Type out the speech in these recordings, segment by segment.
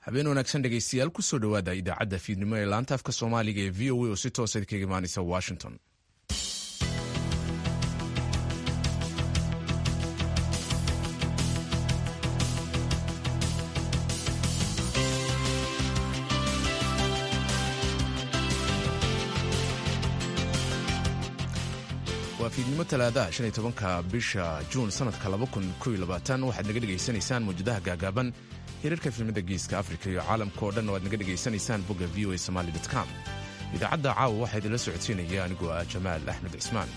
habeen wanaagsan dhegaystayaal kusoo dhowaada idaacadda fiidnimo ee laanta afka soomaaliga ee v o a oo si toosa kaga imaanaysa washington waa fiidnimo talaadaha shan iyo tobanka bisha juun sanadka laba kun kow iyo labaatan waxaad naga dhegaysanaysaan mawjadaha gaagaaban hirarka filimada geeska afrika iyo caalamka oo dhan oo aad naga dhegaysanaysaan bogga v o a somaali com idaacadda caawa waxaa idinla socodsiinaya anigoo ah jamaal axmed cismaan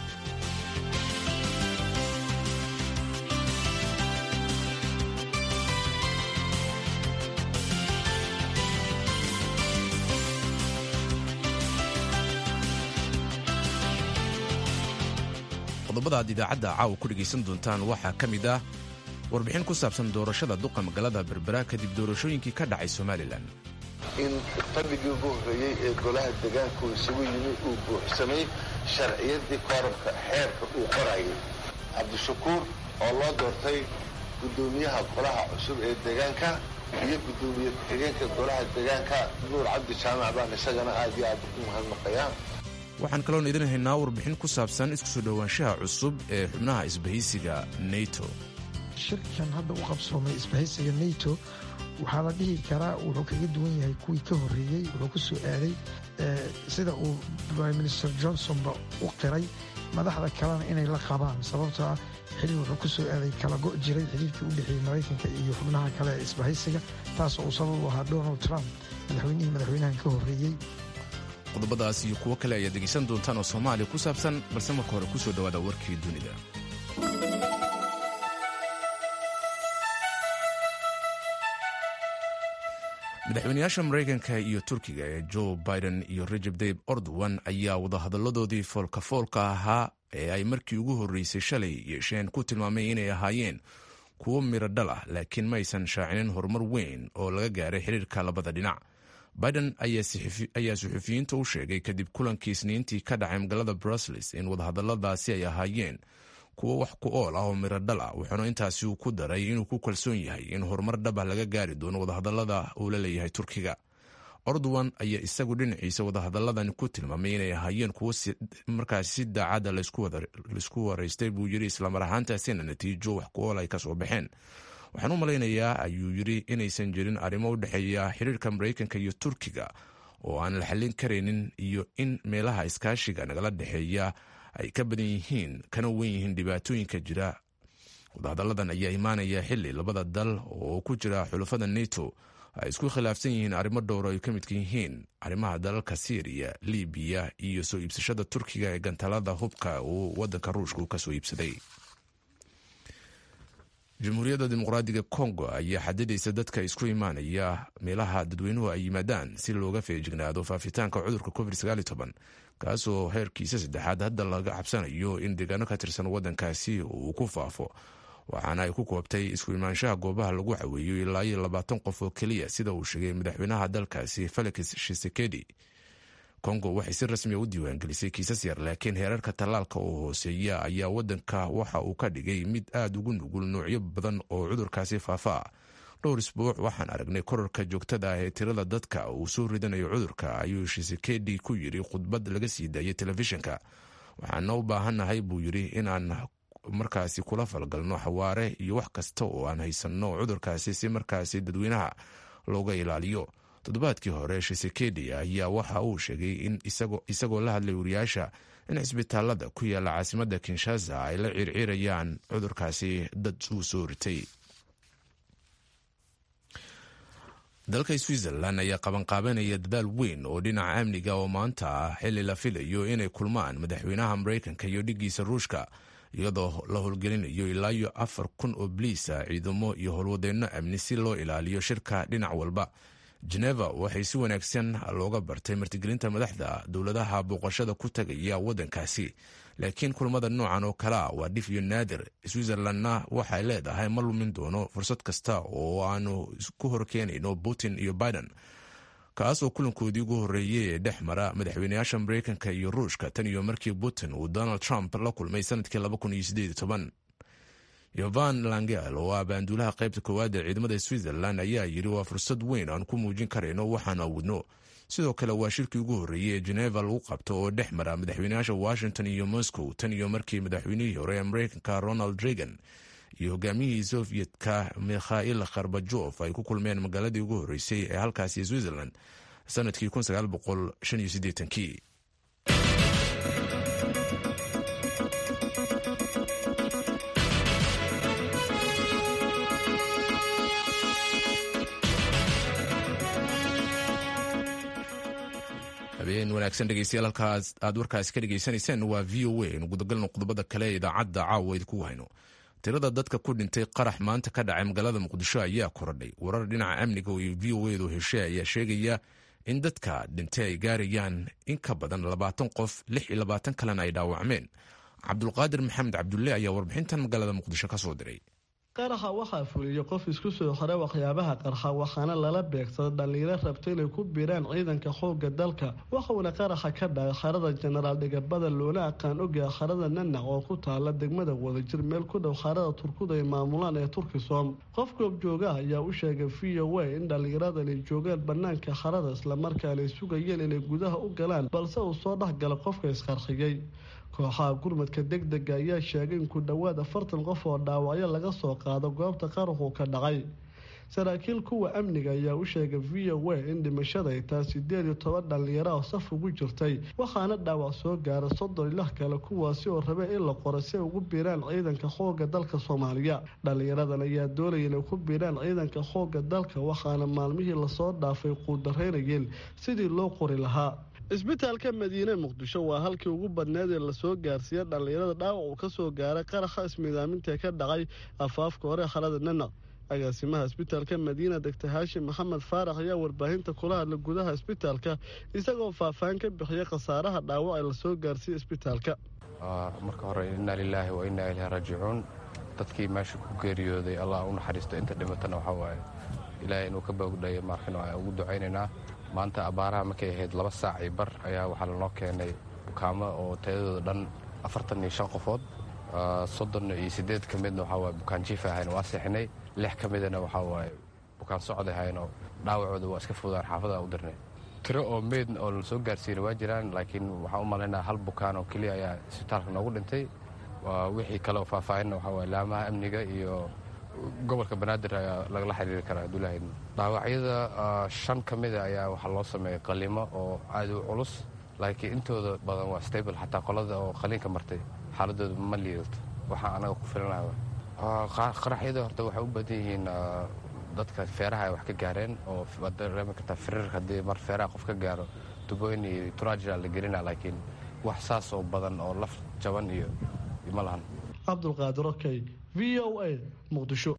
qodobada aad idaacadda caawa ku dhegaysan doontaan waxaa ka mid ah warbixin ku saabsan doorashada duqa magaalada berbera kadib doorashooyinkii ka dhacay somalilan in fadhigii ugu horreeyey ee golaha degaanku isugu yimi uu buuxsamay sharciyadii koorabka xeerka uu qorayay cabdishakuur oo loo doortay guddoomiyaha golaha cusub ee deegaanka iyo guddoomiye ku-xigeenka golaha deegaanka nuur cabdi jaamac baan isagana aad iyo aad u mahadnaqayaa waxaan kaloon idin haynaa warbixin ku saabsan isku soo dhowaanshaha cusub ee xubnaha isbahaysiga neto shirkan hadda u qabsoomay isbahaysiga neto waxaa la dhihi karaa wuxuu kaga duwan yahay kuwii ka horreeyey wuxuu ku soo aaday sida uu prime minister johnsonba u qiray madaxda kalena inay la qabaan sababtoo ah xilli wuxuu ku soo aaday kala go' jiray xiriirkii u dhexeeyey maraykanka iyo xubnaha kale ee isbahaysiga taasoo uu sabab u ahaa donald trump madaxweynihii madaxweynahan ka horreeyey qodobadaas iyo kuwo kale ayaad dhegaysan doontaan oo soomaaliya ku saabsan balse marka hore ku soo dhowaada warkii dunida madaxweynayaasha maraykanka iyo turkiga ee joe biden iyo rajab dayb ordowan ayaa wadahadalladoodii foolkafoolka ahaa ee ay markii ugu horreysay shalay yeesheen ku tilmaamay inay ahaayeen kuwo miro dhal ah laakiin maysan shaacinin horumar weyn oo laga gaaray xiriirka labada dhinac biden ayaa suxufiyiinta u sheegay kadib kulankii isniintii ka dhacay magaalada brussels in wadahadalladaasi ay ahaayeen kuwo wax ku ool ah oo miro dhal ah wuxuuna intaasi uu ku daray inuu ku kalsoon yahay in horumar dhab ah laga gaari doono wadahadallada uu la leeyahay turkiga ordowan ayaa isagu dhinaciisa wadahadalladan ku tilmaamay inay ahaayeen kuwo markaas si daacadda laysku waraystay buu yidhi islamar ahaantaasina natiijo wax ku ool ay ka soo baxeen waxaan u malaynayaa ayuu yidhi inaysan jirin arrimo u dhexeeya xiriirka maraykanka iyo turkiga oo aan la xallin karaynin iyo in meelaha iskaashiga nagala dhexeeya ay ka badan yihiin kana wen yihiin dhibaatooyinka jira wadahadalladan ayaa imaanaya xili labada dal oo ku jira xulafada neto ay isku khilaafsan yihiin arrimo dhowro ay ka midka yihiin arrimaha dalalka syriya libiya iyo soo iibsashada turkiga ee gantalada hubka uu wadanka ruushka uu kasoo iibsaday jamhuuriyadda dimuqraadiga kongo ayaa xadidaysa dadka isku imaanaya meelaha dadweynuhu ay yimaadaan si looga feejignaado faafitaanka cudurka covid kaasoo heerkiisa saddexaad hadda laga cabsanayo in deegaano ka tirsan wadankaasi uu ku faafo waxaana ay ku koobtay isku imaanshaha goobaha lagu caweeyo ilaa iyo labaatan qof oo keliya sida uu sheegay madaxweynaha dalkaasi felix shisekedi kongo waxay si rasmiya u diiwaangelisay kiisas yar laakiin heerarka tallaalka oo hooseeya ayaa wadanka waxa uu ka dhigay mid aad ugu nugul noocyo badan oo cudurkaasi faafa ah dhowr isbuuc waxaan aragnay korarka joogtada ah ee tirada dadka uu soo ridanayo cudurka ayuu shisekedi ku yidhi khudbad laga sii daayay telefishinka waxaana u baahannahay buu yidhi inaan markaasi kula falgalno xawaare iyo wax kasta oo aan haysanno cudurkaasi si markaasi dadweynaha looga ilaaliyo toddobaadkii hore shisekedi ayaa waxa uu sheegay in isagoo la hadlay wariyaasha in cisbitaalada ku yaala caasimadda kinshasa ay la circirayaan cudurkaasi dad uu soo ritay dalka switzerlan ayaa qabanqaabanaya dadaal weyn oo dhinaca amniga oo maanta ah xili la filayo inay kulmaan madaxweynaha maraykanka iyo dhigiisa ruushka iyadoo la howlgelinayo ilaa iyo afar kun oo bliisa ciidamo iyo howlwadeenno amni si loo ilaaliyo shirka dhinac walba geneva waxay si wanaagsan looga bartay martigelinta madaxda dowladaha booqashada ku tagaya wadankaasi laakiin kulmada noocan oo kalea waa dhif iyo naadir switzerlandna waxay leedahay ma lumin doono fursad kasta oo aanu ku horkeenayno putin iyo biden kaas oo kulankoodii ugu horreeyey ee dhex mara madaxweynayaasha maraykanka iyo ruushka tan iyo markii putin uu donald trump la kulmay sanadkii yovan langel oo ah baanduulaha qaybta koowaad ee ciidamada switzerland ayaa yidhi waa fursad weyn aan ku muujin karayno waxaan awoodno sidoo kale waa shirkii ugu horreeyey ee geneva lagu qabto oo dhex mara madaxweynayaasha washington iyo moscow tan iyo markii madaxweynihii hore ee mareykanka ronald reagan iyo hogaamiyihii sovyetka mikhail kharbajof ay ku kulmeen magaaladii ugu horreysay ee halkaasi switzerland sanadkii kii habeen wanaagsan dhegeystayaal halkaas aad warkaasi ka dhegeysanayseen waa v o a inu gudagalno qodobada kale ee idaacadda caawa idinku hayno tirada dadka ku dhintay qarax maanta ka dhacay magaalada muqdisho ayaa korodhay warar dhinaca amniga iyo v o edu heshe ayaa sheegaya in dadka dhintay ay gaarayaan in ka badan labaatan qof lix iyo labaatan kalena ay dhaawacmeen cabdulqaadir maxamed cabdulle ayaa warbixintan magaalada muqdisho ka soo diray qaraxa waxaa fuliyey qof isku soo xore waxyaabaha qarxa waxaana lala beegsaday dhallinyaro rabta inay ku biiraan ciidanka xoogga dalka waxauna qaraxa ka dhacay xarada jenaraal dhigabada loona aqaan ogyaha xarada nanac oo ku taala degmada wadajir meel ku dhow xarada turkuda ay maamulaan ee turkisom qof goobjoogaha ayaa u sheegay v o a in dhallinyaradan ay joogaan banaanka xarada islamarkaana ay sugayeen inay gudaha u galaan balse uu soo dhexgala qofka isqarxiyey kooxaha gurmadka degdega ayaa sheegay in ku dhowaad afartan qof oo dhaawacyo laga soo qaado goobta qaraxu ka dhacay saraakiil kuwa amniga ayaa u sheegay v o a in dhimashada ay tahay sideed iyo toban dhallinyaro oo saf ugu jirtay waxaana dhaawac soo gaara soddon ilah kale kuwaasi oo rabay in la qoro si ay ugu biiraan ciidanka xoogga dalka soomaaliya dhallinyaradan ayaa doonaya inay ku biiraan ciidanka xoogga dalka waxaana maalmihii lasoo dhaafay quudaraynayeen sidii loo qori lahaa isbitaalka madiine muqdisho waa halkii ugu badneed ee lasoo gaarsiiya dhallinyarada dhaawac uu ka soo gaaray qaraxa ismiidaamintae ka dhacay afaafka hore xalada nanaq agaasimaha isbitaalka madiina degta haashim maxamed faarax ayaa warbaahinta kula hadla gudaha isbitaalka isagoo faahfaahin ka bixiyay khasaaraha dhaawac ee lasoo gaarsiiya isbitaalka marka hore innaa lilaahi wa innaa ilaahi raajicuun dadkii meesha ku geeriyooday allah u naxariisto inta dhimatana waxaa waaye ilaahay inuu ka boogdhayo markan ugu ducaynaynaa maanta abaaraha markay ahayd laba saac iyo bar ayaa waxaa lanoo keenay bukaamo oo tayadooda dhan afartan iyo shan qofood soddon iyo siddeed ka midna waxaa waaye bukaan jiif ahayn waa seexinay lix ka midana waxaa waaye bukaan socod ahaynoo dhaawacooda waa iska fudaan xaafada u dirnay tiro oo meyd oo la soo gaarsiina waa jiraan laakiin waxaan u malaynaa hal bukaan oo keliya ayaa isbitaalka noogu dhintay wixii kale oo faahfaahinna waxaa waaye laamaha amniga iyo gobolka banaadir ayaa lagala xiriiri karaa abdullaahi dhaawacyada shan ka mida ayaa waxaa loo sameeyey qalimo oo aad u culus laakiin intooda badan waa stable xataa qolada oo qaliinka martay xaaladooda ma liidato waxaa anaga ku filanaha qaraxyada horta waxay u badan yihiin dadka feeraha ay wax ka gaareen oo waad dareemi kartaa firir haddii mar feeraha qof ka gaaro tubooyin iyo turajira la gelina laakiin wax saas oo badan oo laf jaban iyo ma lahan cabdulqaadir okey v o a muqdisho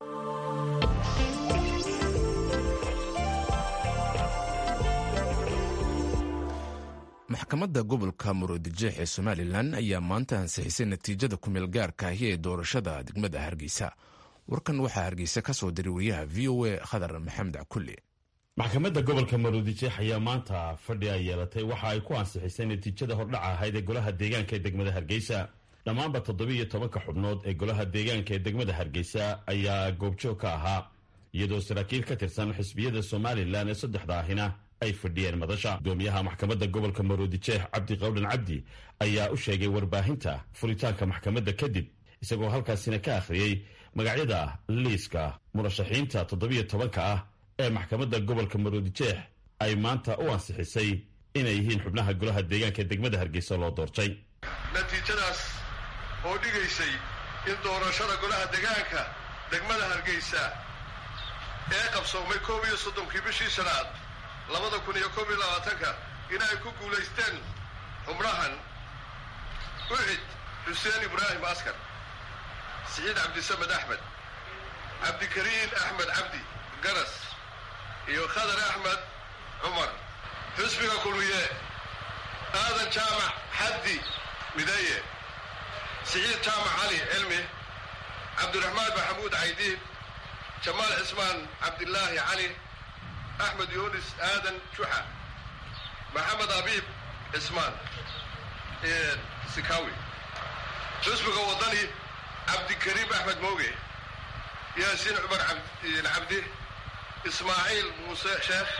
maxkamadda gobolka murudijeex ee somalilan ayaa maanta ansixisay natiijada kumeel gaarka ahi ee doorashada degmada hargeysa warkan waxaa hargeysa ka soo diray wariyaha v o a khadar maxamed cakulle maxkamadda gobolka maruudijeex ayaa maanta fadhi ay yeelatay waxa ay ku ansixisay natiijada hordhaca ahayd ee golaha deegaanka ee degmada hargeysa dhammaanba toddobiiyo tobanka xubnood ee golaha deegaanka ee degmada hargeysa ayaa goobjoog ka ahaa iyadoo saraakiil ka tirsan xisbiyada somalilan ee saddexda ahina ay fadhiyeen madasha gudoomiyaha maxkamadda gobolka maruudijeex cabdi qawdhan cabdi ayaa u sheegay warbaahinta furitaanka maxkamadda kadib isagoo halkaasina ka akhriyey magacyada liiska murashaxiinta toddobiiyo tobanka ah ee maxkamadda gobolka maruudijeex ay maanta u ansixisay inay yihiin xubnaha golaha deegaanka ee degmada hargeysa loo doortay natiijadaas oo dhigaysay in doorashada golaha deegaanka degmada hargeysa ee qabsoomay koob iyo soddonkii bishii shanaad labada kun iyo koob iyo labaatanka in ay ku guulaysteen xubnahan ucid xuseen ibraahim askar siciid cabdisamed axmed cabdikariin axmed cabdi garas iyo khadar axmed cumar xusbiga kulmiye aadan jaamac xaddi mideeye siciid jaamac cali cilmi cabdiraxmaan maxamuud caydiid jamaal cismaan cabdilaahi cali axmed yunis aadan juxa maxamed abiib cismaan sikawi xusbiga waddani cabdikariim axmed mooge yaasiin cumar cabdi ismaaciil muuse sheekh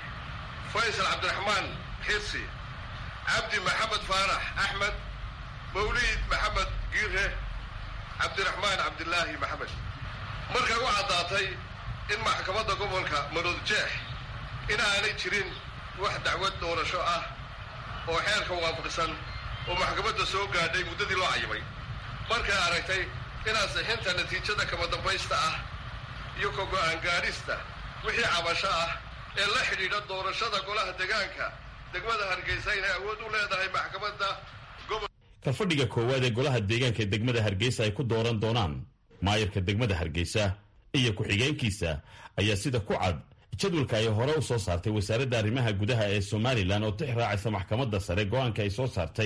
faysal cabdiraxmaan xirsi cabdi maxamed faarax axmed mawliid maxamed giire cabdiraxmaan cabdilaahi maxamed markay u caddaatay in maxkamadda gobolka maroodjeex in aanay jirin wax dacwad doorasho ah oo xeerka waafaqsan oo maxkamadda soo gaadhay muddadii loo cayimay markay aragtay in ansixinta natiijada kama dambaysta ah iyo ka go'aan gaadhista wixii cabasho ah ee la xidhiidha doorashada golaha degaanka degmada hargeysa inay awood u leedahay maxkamadda gobol kalfadhiga koowaad ee golaha deegaanka ee degmada hargeysa ay ku dooran doonaan maayarka degmada hargeysa iyo ku-xigeenkiisa ayaa sida ku cad jadwalka ay hore u soo saartay wasaaradda arrimaha gudaha ee somalilan oo tix raacaysa maxkamadda sare go-aanka ay soo saartay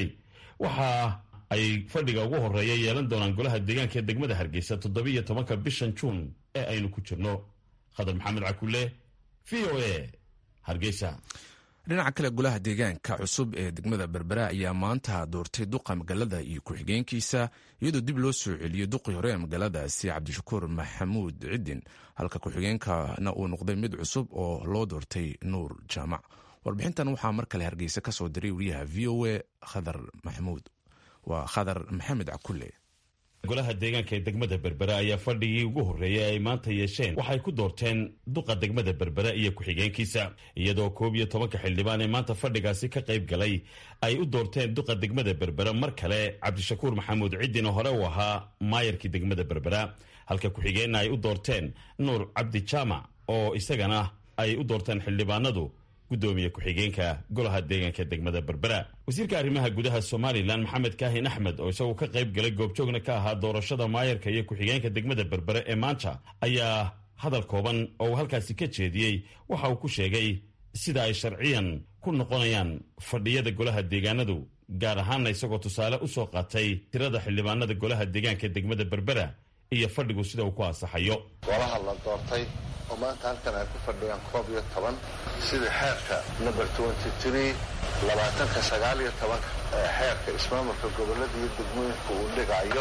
waxa ay fadhiga ugu horeeya yeelan doonaan golaha deegaanka ee degmada hargeysa toddobiiyo tobanka bishan juun ee aynu ku jirno khadar maxamed cakule v o a hargeysa dhinaca kale golaha deegaanka cusub ee degmada berbera ayaa maanta doortay duqa magaalada iyo ku-xigeenkiisa iyadoo dib loo soo celiyey duqii hore ee magaaladaasi cabdishakuur maxamuud cidin halka ku-xigeenkana uu noqday mid cusub oo loo doortay nuur jaamac warbixintan waxaa mar kale hargeysa ka soo diray wariyaha v o a khadar maxamuud waa khadar maxamed cakule golaha deegaanka ee degmada berbera ayaa fadhigii ugu horreeyay ay maanta yeesheen waxay ku doorteen duqa degmada berbera iyo ku-xigeenkiisa iyadoo koob iyo tobanka xildhibaan ee maanta fadhigaasi ka qayb galay ay u doorteen duqa degmada berbera mar kale cabdishakuur maxamuud ciddin oo hore uu ahaa maayarkii degmada berbera halka ku-xigeenna ay u doorteen nuur cabdi jaamac oo isagana ay u doorteen xildhibaanadu gudoomiye ku-xigeenka golaha deegaanka degmada berbera wasiirka arrimaha gudaha somalilan maxamed kaahin axmed oo isagu ka qayb galay goobjoogna ka ahaa doorashada maayarka iyo ku-xigeenka degmada berbere ee maanta ayaa hadal kooban oo uu halkaasi ka jeediyey waxa uu ku sheegay sida ay sharciyan ku noqonayaan fadhiyada golaha deegaanadu gaar ahaanna isagoo tusaale u soo qaatay tirada xildhibaanada golaha deegaanka degmada berbera iyo fadhigu sida uu ku ansaxayo golaha la doortay oo maanta halkan ay ku fadhiyaan koob iyo toban sida xeerka number twenty three labaatanka sagaal iyo tobanka ee xeerka ismaamulka gobollada iyo degmooyinka uu dhigayo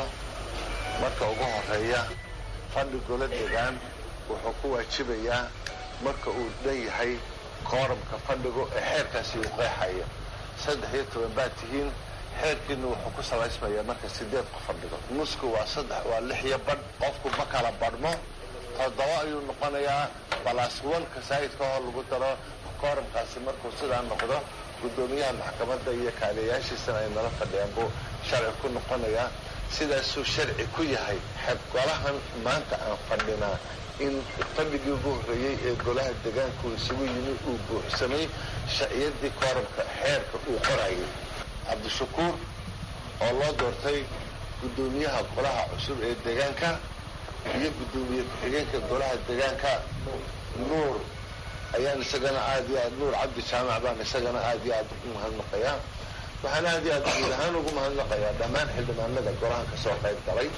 marka ugu horeeya fadhi golo degaan wuxuu ku waajibayaa marka uu dhan yahay kooramka fadhigu ee xeerkaasi uu qeexayo saddex iyo toban baad tihiin xeerkiina wuxuu ku salaysmayaa marka sideed qof fadhigo nusku waa saddex waa lix iyo badh qofku ma kala badhmo toddoba ayuu noqonayaa balaas wanka saa'idka oo lagu daro kooramkaasi markuu sidaa noqdo guddoomiyaha maxkamadda iyo kaaliyayaashiisana ay nala fadhiyaan buu sharci ku noqonayaa sidaasuu sharci ku yahay golahan maanta aan fadhinaa in fadhigii ugu horreeyey ee golaha degaanku isugu yimi uu buuxsamay sharciyadii kooramka xeerka uu qorayay cabdishakuur oo loo doortay guddoomiyaha golaha cusub ee deegaanka iyo guddoomiye ku-xigeenka golaha deegaanka nuur ayaan isagana aad iyo aad nuur cabdi jaamac baan isagana aad iyo aad ugu mahadnaqayaa waxaan aad iyo aad guud ahaan ugu mahadnaqayaa dhammaan xildhibaanada golahan ka soo qayb galay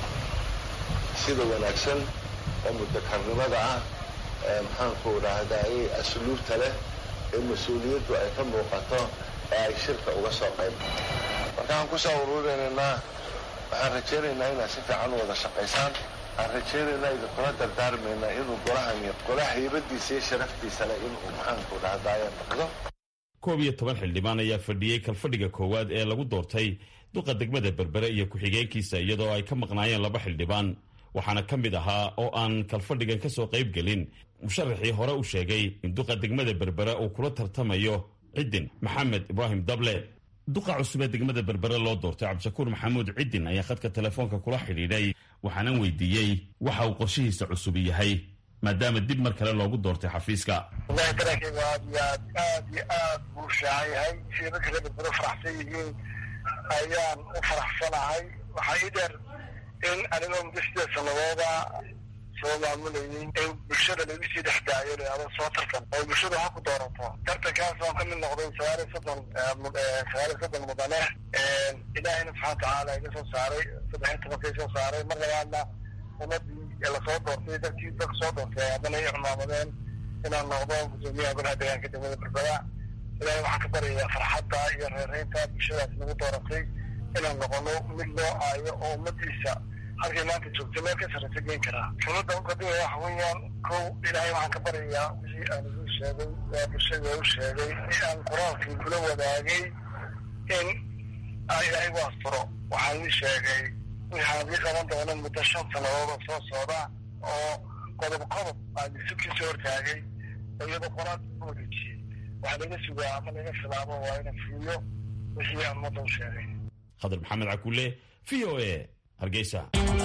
sida wanaagsan oo mudakarnimada ah ee maxaanku idhaahdaye asluubta leh ee mas-uuliyaddu ay ka muuqato ee ay shirka uga soo qayb markaan kusoo uruurinaynaa waxaan rajaynaynaa inaad si fiican u wada shaqaysaan waxaan rajaynaynaa idinkula dardaarmaynaa inuu golahani gola haybadiisa iyo sharaftiisa leh inuu maxaanku dhahdaye noqdo koob iyo toban xildhibaan ayaa fadhiyey kalfadhiga koowaad ee lagu doortay duqa degmada berbere iyo ku-xigeenkiisa iyadoo ay ka maqnaayeen laba xildhibaan waxaana ka mid ahaa oo aan kalfadhigan ka soo qayb gelin musharaxii hore u sheegay in duqa degmada berbere uu kula tartamayo ciddin maxamed ibraahim dable duqa cusub ee degmada berbere loo doortay cabdishakuur maxamuud ciddin ayaa khadka telefoonka kula xidhiidhay waxaanan weydiiyey waxa uu qorshihiisa cusub yahay maadaama dib mar kale loogu doortay xafiiska wallahi dareenkayga aad iyo aad aad iyo aad buu shaacan yahay sida dadka reer berbere faraxsan yihiin ayaan u faraxsanahay waxaa ii dheer in anigoo muddo sideed sanadooda soo maamulayay in bulshada lagu sii dhex daayo layado soo tartan oo bulshada ha ku doorato tartankaas waan ka mid noqday sagaal iyo soddon sagaal iyo soddon mudane ilaahayna subxana watacaala iga soo saaray saddex iyo tobanka soo saaray mar labaadna ummadii lasoo doortay dadkii dadka soo doortay haddana ay cumaamadeen inaan noqdo gudoomiyaha golaha deegaanka degmada berbera ilaahay waxaan ka baryayaa farxadda iyo reereynta bulshadaas nagu dooratay inaan noqono mid loo aayo oo ummadiisa halkay maanta joogta meel ka sarreysa geen karaa shuruudda ukadima waxa weeyaan kow ilaahay waxaan ka baryayaa wixii aan igu sheegay waa bulshada u sheegay ee aan qur-aankii kula wadaagay in ilaahay u asturo waxaan ii sheegay waxaan ii qaban doona muddo shan sannadood oo soo socda oo qodob qodob aan isubkiisa hortaagay oo iyadoo qor-aan u wareejiyey waxaa laga sugaa ama laga filaabo waa ina fuliyo wixii aan ummadda u sheegay khadar maxamed cakuule v o a hargeysa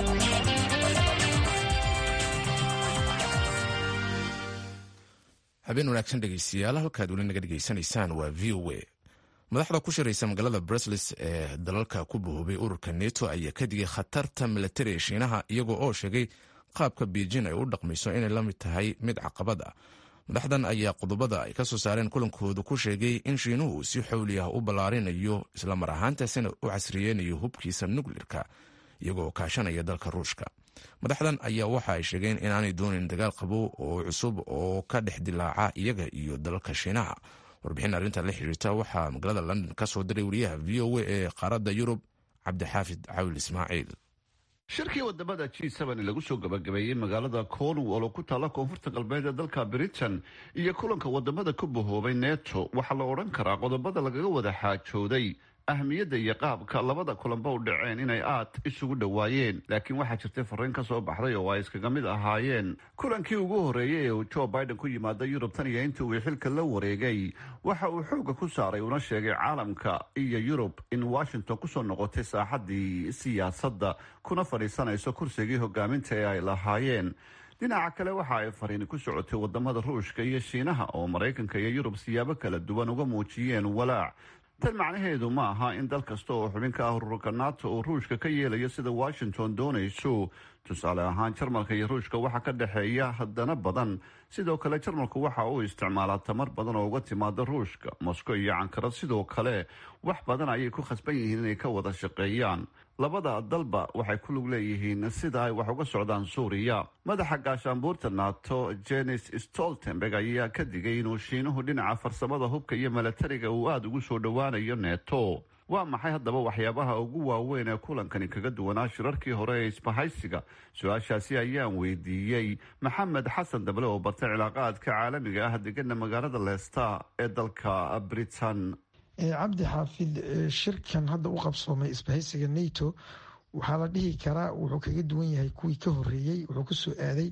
habeen wanaagsan dhegeystayaal halkaad weli naga dhegeysanaysaan waa v o a madaxda ku shiraysa magaalada brusles ee dalalka ku bahoobay ururka neto ayaa ka digay khatarta milatari ee shiinaha iyagoo oo sheegay qaabka beijin ay u dhaqmayso inay la mid tahay mid caqabad ah madaxdan ayaa qodobada ay ka soo saareen kulankooda ku sheegay in shiinuhu si xowli ah u ballaarinayo islamar ahaantaasina u casriyeynayo hubkiisa nuklirka iyagoo kaashanaya dalka ruushka madaxdan ayaa waxa ay sheegeen inaanay doonin dagaal qabow oo cusub oo ka dhex dilaaca iyaga iyo dalalka shiinaha warbixin arrinta la xiriirta waxaa magaalada london ka soo diray wariyaha v o a ee qaaradda yurub cabdixaafid cawil ismaaciil shirkii wadamada g n lagu soo gabagabeeyey magaalada cornwall oo ku taalla koonfurta galbeed ee dalka britain iyo kulanka wadamada ku bahoobay neto waxaa la odhan karaa qodobada lagaga wada xaajooday ahmiyadda iyo qaabka labada kulanba u dhaceen inay aad isugu dhowaayeen laakiin waxaa jirtay fariin ka soo baxday oo ay iskaga mid ahaayeen kulankii ugu horreeyey ee uu joe biden ku yimaada yurub tan iyo intii uu xilka la wareegay waxa uu xoogga ku saaray una sheegay caalamka iyo yurub in washington kusoo noqotay saaxaddii siyaasadda kuna fadhiisanayso kursigii hogaaminta ee ay lahaayeen dhinaca kale waxa ay fariini ku socotay wadamada ruushka iyo shiinaha oo maraykanka iyo yurub siyaabo kala duwan uga muujiyeen walaac tan macnaheedu ma aha in dal kasta oo xubin ka ah ururka nato uu ruushka ka yeelayo sida washington doonayso tusaale ahaan jarmalka iyo ruushka waxaa ka dhexeeya haddana badan sidoo kale jarmalku waxa uu isticmaalaa tamar badan oo uga timaada ruushka moscow iyo cankara sidoo kale wax badan ayay ku khasban yihiin inay ka wada shaqeeyaan labada dalba waxay ku lug leeyihiin sida ay wax uga socdaan suuriya madaxa gaashaanbuurta nato jenis stoltenberg ayaa ka digay inuu shiinuhu dhinaca farsamada hubka iyo milatariga uu aada ugu soo dhowaanayo neto waa maxay haddaba waxyaabaha ugu waaweyn ee kulankani kaga duwanaa shirarkii hore ee isbahaysiga su-aashaasi ayaan weydiiyey maxamed xasan dable oo bartay cilaaqaadka caalamiga ah degana magaalada leesta ee dalka britain cabdi xaafid shirkan hadda u qabsoomay isbahaysiga nato waxaa la dhihi karaa wuxuu kaga duwan yahay kuwii ka horeeyey wuxuu ku soo aaday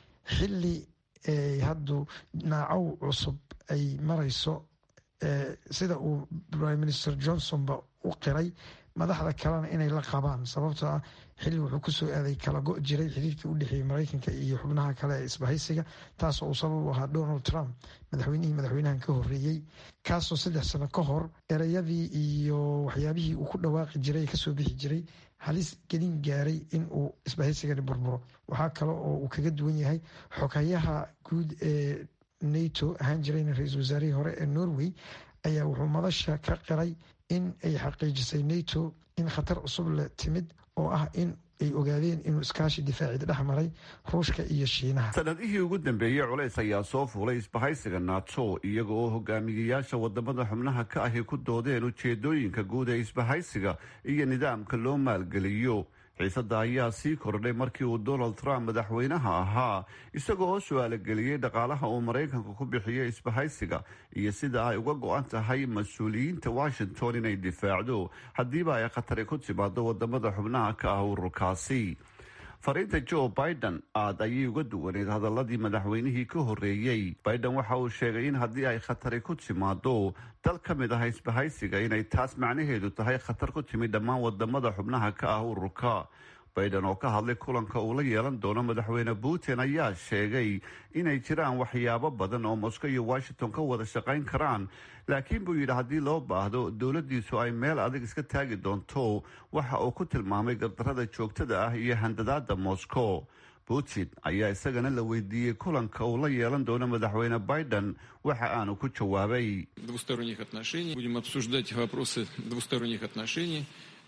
xili haddu naacow cusub ay marayso sida uu prime minister johnsonba u qiray madaxda kalena inay la qabaan sababtoo ah xilli wuxuu kusoo aaday kala go' jiray xiriirkii u dhexeeyey maraykanka iyo xubnaha kale ee isbahaysiga taasoo uu sabab u ahaa donald trump madaxweynihii madaxweynahan ka horeeyey kaasoo saddex sano ka hor ereyadii iyo waxyaabihii uu ku dhawaaqi jiray ee kasoo bixi jiray halis gelin gaaray in uu isbahaysigani burburo waxaa kale oo uu kaga duwan yahay xoghayaha guud ee nato ahaan jirayna ra-iisul wasaarihii hore ee norway ayaa wuxuu madasha ka qiray in ay xaqiijisay nato in khatar cusub la timid oo ah in ay ogaadeen inuu iskaashi difaacid dhex maray ruushka iyo shiinaha sanadihii ugu dambeeyey culays ayaa soo fuulay isbahaysiga nato iyaga oo hogaamiyayaasha wadamada xubnaha ka ahi ku doodeen ujeedooyinka guud ee isbahaysiga iyo nidaamka loo maalgeliyo xiisadda ayaa sii kordhay markii uu donald trump madaxweynaha ahaa isagoo oo su-aalogeliyey dhaqaalaha uu maraykanka ku bixiyey isbahaysiga iyo sida ay uga go-an tahay mas-uuliyiinta washington inay difaacdo haddiiba ay khatari ku timaado wadamada xubnaha ka ah ururkaasi fariinta joe biden aad ayay uga duwaneed hadaladii madaxweynihii ka horeeyey biden waxa uu sheegay in haddii ay khatari ku timaado dal ka mid ah isbahaysiga inay taas macnaheedu tahay khatar ku timid dhammaan wadamada xubnaha ka ah ururka biden oo ka hadlay kulanka uu la yeelan doono madaxweyne putin ayaa sheegay inay jiraan waxyaabo badan oo moscow iyo washington ka wada shaqayn karaan laakiin buu yidhi haddii loo baahdo dowladdiisu ay meel adag iska taagi doonto waxa uu ku tilmaamay gardarada joogtada ah iyo handadaada moscow putin ayaa isagana la weydiiyey kulanka uu la yeelan doono madaxweyne biden waxa aanu ku jawaabay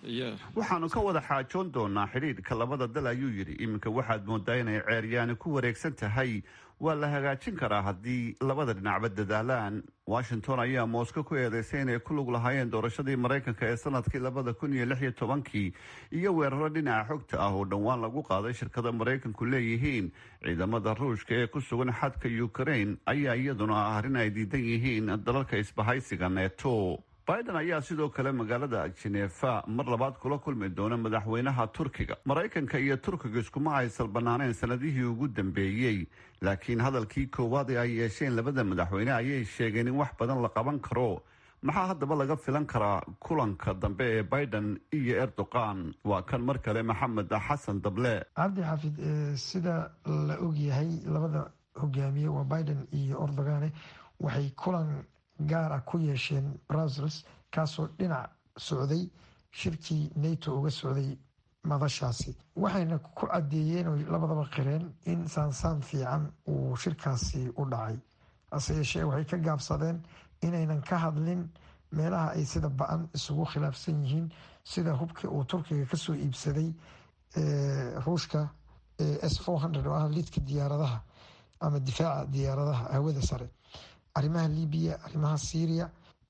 waxaanu ka wada xaajoon doonaa xidhiidhka labada dal ayuu yidhi iminka waxaad moodaa inay ceeryaani ku wareegsan tahay waa la hagaajin karaa haddii labada dhinacba dadaalaan washington ayaa moscow ku eedeysay inay ku lug lahaayeen doorashadii maraykanka ee sanadkii labada kun iyo lix iyo tobankii iyo weeraro dhinaca xogta ah oo dhowaan lagu qaaday shirkada maraykanku leeyihiin ciidamada ruushka ee ku sugan xadka ukraine ayaa iyaduna ah arrin ay diidan yihiin dalalka isbahaysiga neto biden ayaa sidoo kale magaalada jenefa mar labaad kula kulmi doona madaxweynaha turkiga maraykanka iyo turkiga iskuma aysan banaaneen sanadihii ugu dambeeyey laakiin hadalkii koowaad ee ay yeesheen labada madaxweyne ayay sheegeen in wax badan la qaban karo maxaa haddaba laga filan karaa kulanka dambe ee biden iyo erdogan waa kan mar kale maxamed xasan dable cabdi xaafid sida la ogyahay labada hogaamiye waa biden iyo erdogane waxay kulan gaar ah ku yeesheen brussels kaasoo dhinac socday shirkii nato uga socday madashaasi waxayna ku caddeeyeen oo labadaba qireen in saansaan fiican uu shirkaasi u dhacay hase yeeshee waxay ka gaabsadeen inaynan ka hadlin meelaha ay sida ba-an isugu khilaafsan yihiin sida hubkii uu turkiga kasoo iibsaday ruushka s oo ah lidka diyaaradaha ama difaaca diyaaradaha hawada sare arrimaha libiya arrimaha syria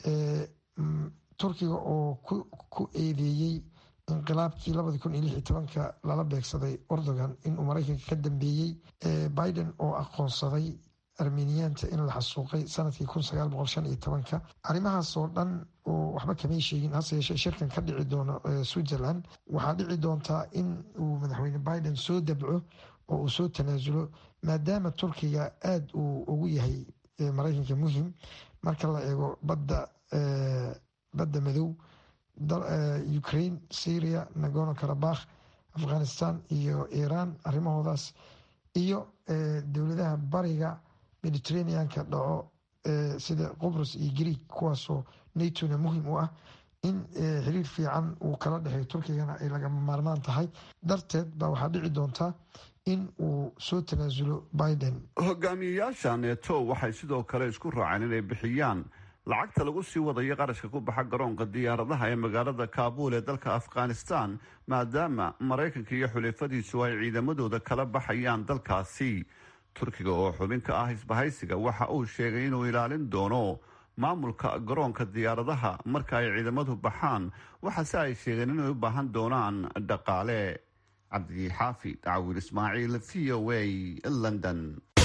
turkiga oo ku eedeeyey inqilaabkii labadi kun iyo lix iyo tobanka lala beegsaday erdogan inuu maraykanka ka dambeeyey biden oo aqoonsaday armeniyaanta in la xasuuqay sanadkii kun sagaal boqol shan iyo tobanka arrimahaas oo dhan oo waxba kamay sheegin hase yeeshee shirkan ka dhici doono switzerland waxaa dhici doontaa in uu madaxweyne biden soo dabco oo uu soo tanaasulo maadaama turkiga aada uu ugu yahay maraykanka muhim marka la eego badda badda madow ukraine syria nagorno karabakh afghanistan iyo iran arrimahoodaas iyo dowladaha bariga mediterraneanka dhaco sida qobrus iyo greeg kuwaasoo natona muhim u ah in xiriir fiican uu kala dhexeeyo turkigana ay lagama maarmaan tahay darteed baa waxaa dhici doontaa in uu soo tanaasulo biden hogaamiyeyaasha neto waxay sidoo kale isku raaceen inay bixiyaan lacagta lagu sii wadayo qarashka ku baxa garoonka diyaaradaha ee magaalada kaabuul ee dalka afghanistan maadaama maraykanka iyo xulifadiisu ay ciidamadooda kala baxayaan dalkaasi turkiga oo xubin ka ah isbahaysiga waxa uu sheegay inuu ilaalin doono maamulka garoonka diyaaradaha marka ay ciidamadu baxaan waxaase ay sheegeen inay u baahan doonaan dhaqaale cabdixaafid cawir ismaaciil v o a london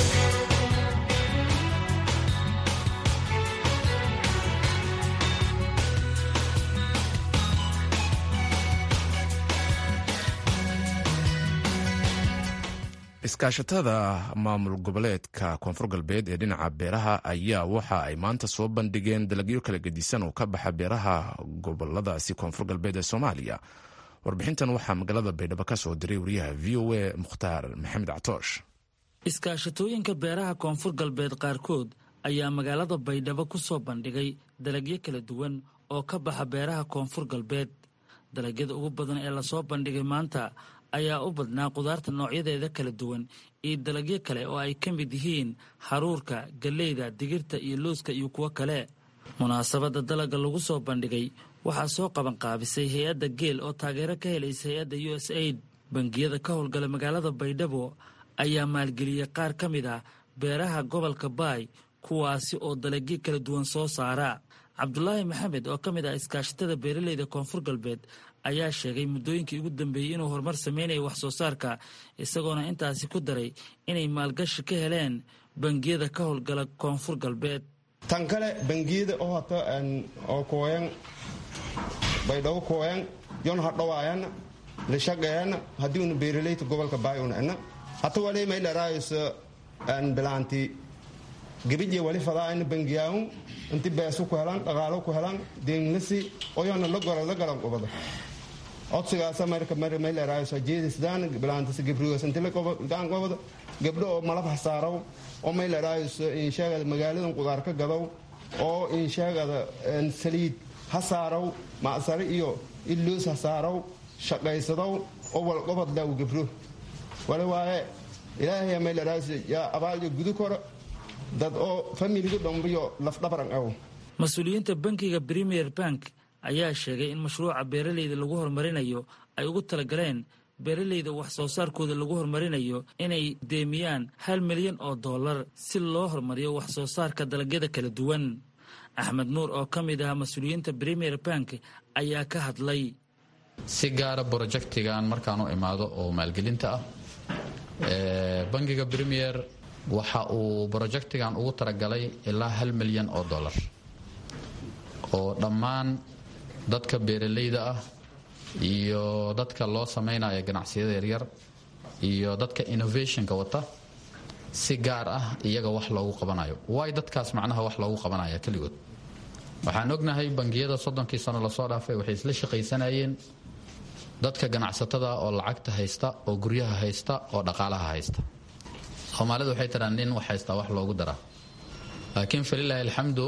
iskaashatada maamul goboleedka koonfur galbeed ee dhinaca beeraha ayaa waxa ay maanta soo bandhigeen dalagyo kala gedisan oo ka baxa beeraha goboladaasi koonfur galbeed ee soomaaliya warbixintan waxaa magaalada baydhabo ka soo diray wariyaha v o a mukhtaar maxamed catoosh iskaashatooyinka beeraha koonfur galbeed qaarkood ayaa magaalada baydhabo ku soo bandhigay dalagyo kala duwan oo ka baxa beeraha koonfur galbeed dalagyada ugu badan ee lasoo bandhigay maanta ayaa u badnaa qudaarta noocyadeeda kala duwan iyo dalagyo kale oo ay ka mid yihiin haruurka galleyda digirta iyo looska iyo kuwo kale munaasabadda dalagga lagu soo bandhigay waxaa soo qabanqaabisay hay-adda geel oo taageero ka helaysa hay-adda u s aid bangiyada ka howlgala magaalada baydhabo ayaa maalgeliyey qaar ka mid ah beeraha gobolka baay kuwaasi oo dalagyo kala duwan soo saara cabdulaahi maxamed oo ka mid ah iskaashatada beeraleyda koonfur galbeed ayaa sheegay muddooyinkii ugu dambeeyey inuu horumar sameynaya wax soo saarka isagoona intaasi ku daray inay maalgashi ka heleen bangiyada ka howlgala koonfur galbeed tan kale bangiyada oo hata oo kooyan baydhabo kooyan yon hadhawaayana lishaqeeyana haddii una beeraleyta gobolka baay una ena hata wali may dharaayso bilaanti gabidje wali fadaayna bangiyaawun inti beesu ku helan dhaqaalo ku helan deenglasi oyona la gora la galan qubada codsigaasa marka may dharaayso jeedisdaan bilaantisi gabrigoos inti la daan qobada gabdho oo malab hasaaraw oo may dharaayso insheegada magaaladan qudaar ka gadow oo insheegada saliid hasaaraw macsare iyo iloos hasaaraw shaqaysadow oo walqobad law gabro wali waaye ilaahay may dharaayso yaa abaalyo gudu koro dad oo familiga dhombiyo lafdhabaran aw mas-uuliyiinta bankiga premier bank ayaa sheegay in mashruuca beeraleyda lagu horumarinayo ay ugu talagaleen beeraleyda wax soo saarkooda lagu horumarinayo inay deemiyaan hal milyan oo dollar si loo horumariyo wax soo saarka dalagyada kala duwan axmed nuur oo ka mid ah mas-uuliyiinta premier bank ayaa ka hadlay si gaara brojektigan markaan u imaado oo maalgelinta ah bangiga premier waxa uu brojektigan ugu talagalay ilaa hal milyan oo dollar oo dhammaan dadka beeraleyda ah iyo dadka loo samaynaya ganacsiyada yaryar iyo dadka innovationka wata si gaar ah iyaga wax loogu qabanayo waay dadkaas macnaha wax loogu qabanaya keligood waxaan ognahay bangiyada soddonkii sano lasoo dhaafay waxay isla shaqaysanayeen dadka ganacsatada oo lacagta haysta oo guryaha haysta oo dhaqaalaha haysta soomaalidu waxay tiraa nin wax haystaa wax loogu daraa laakiin falilaahi alxamdu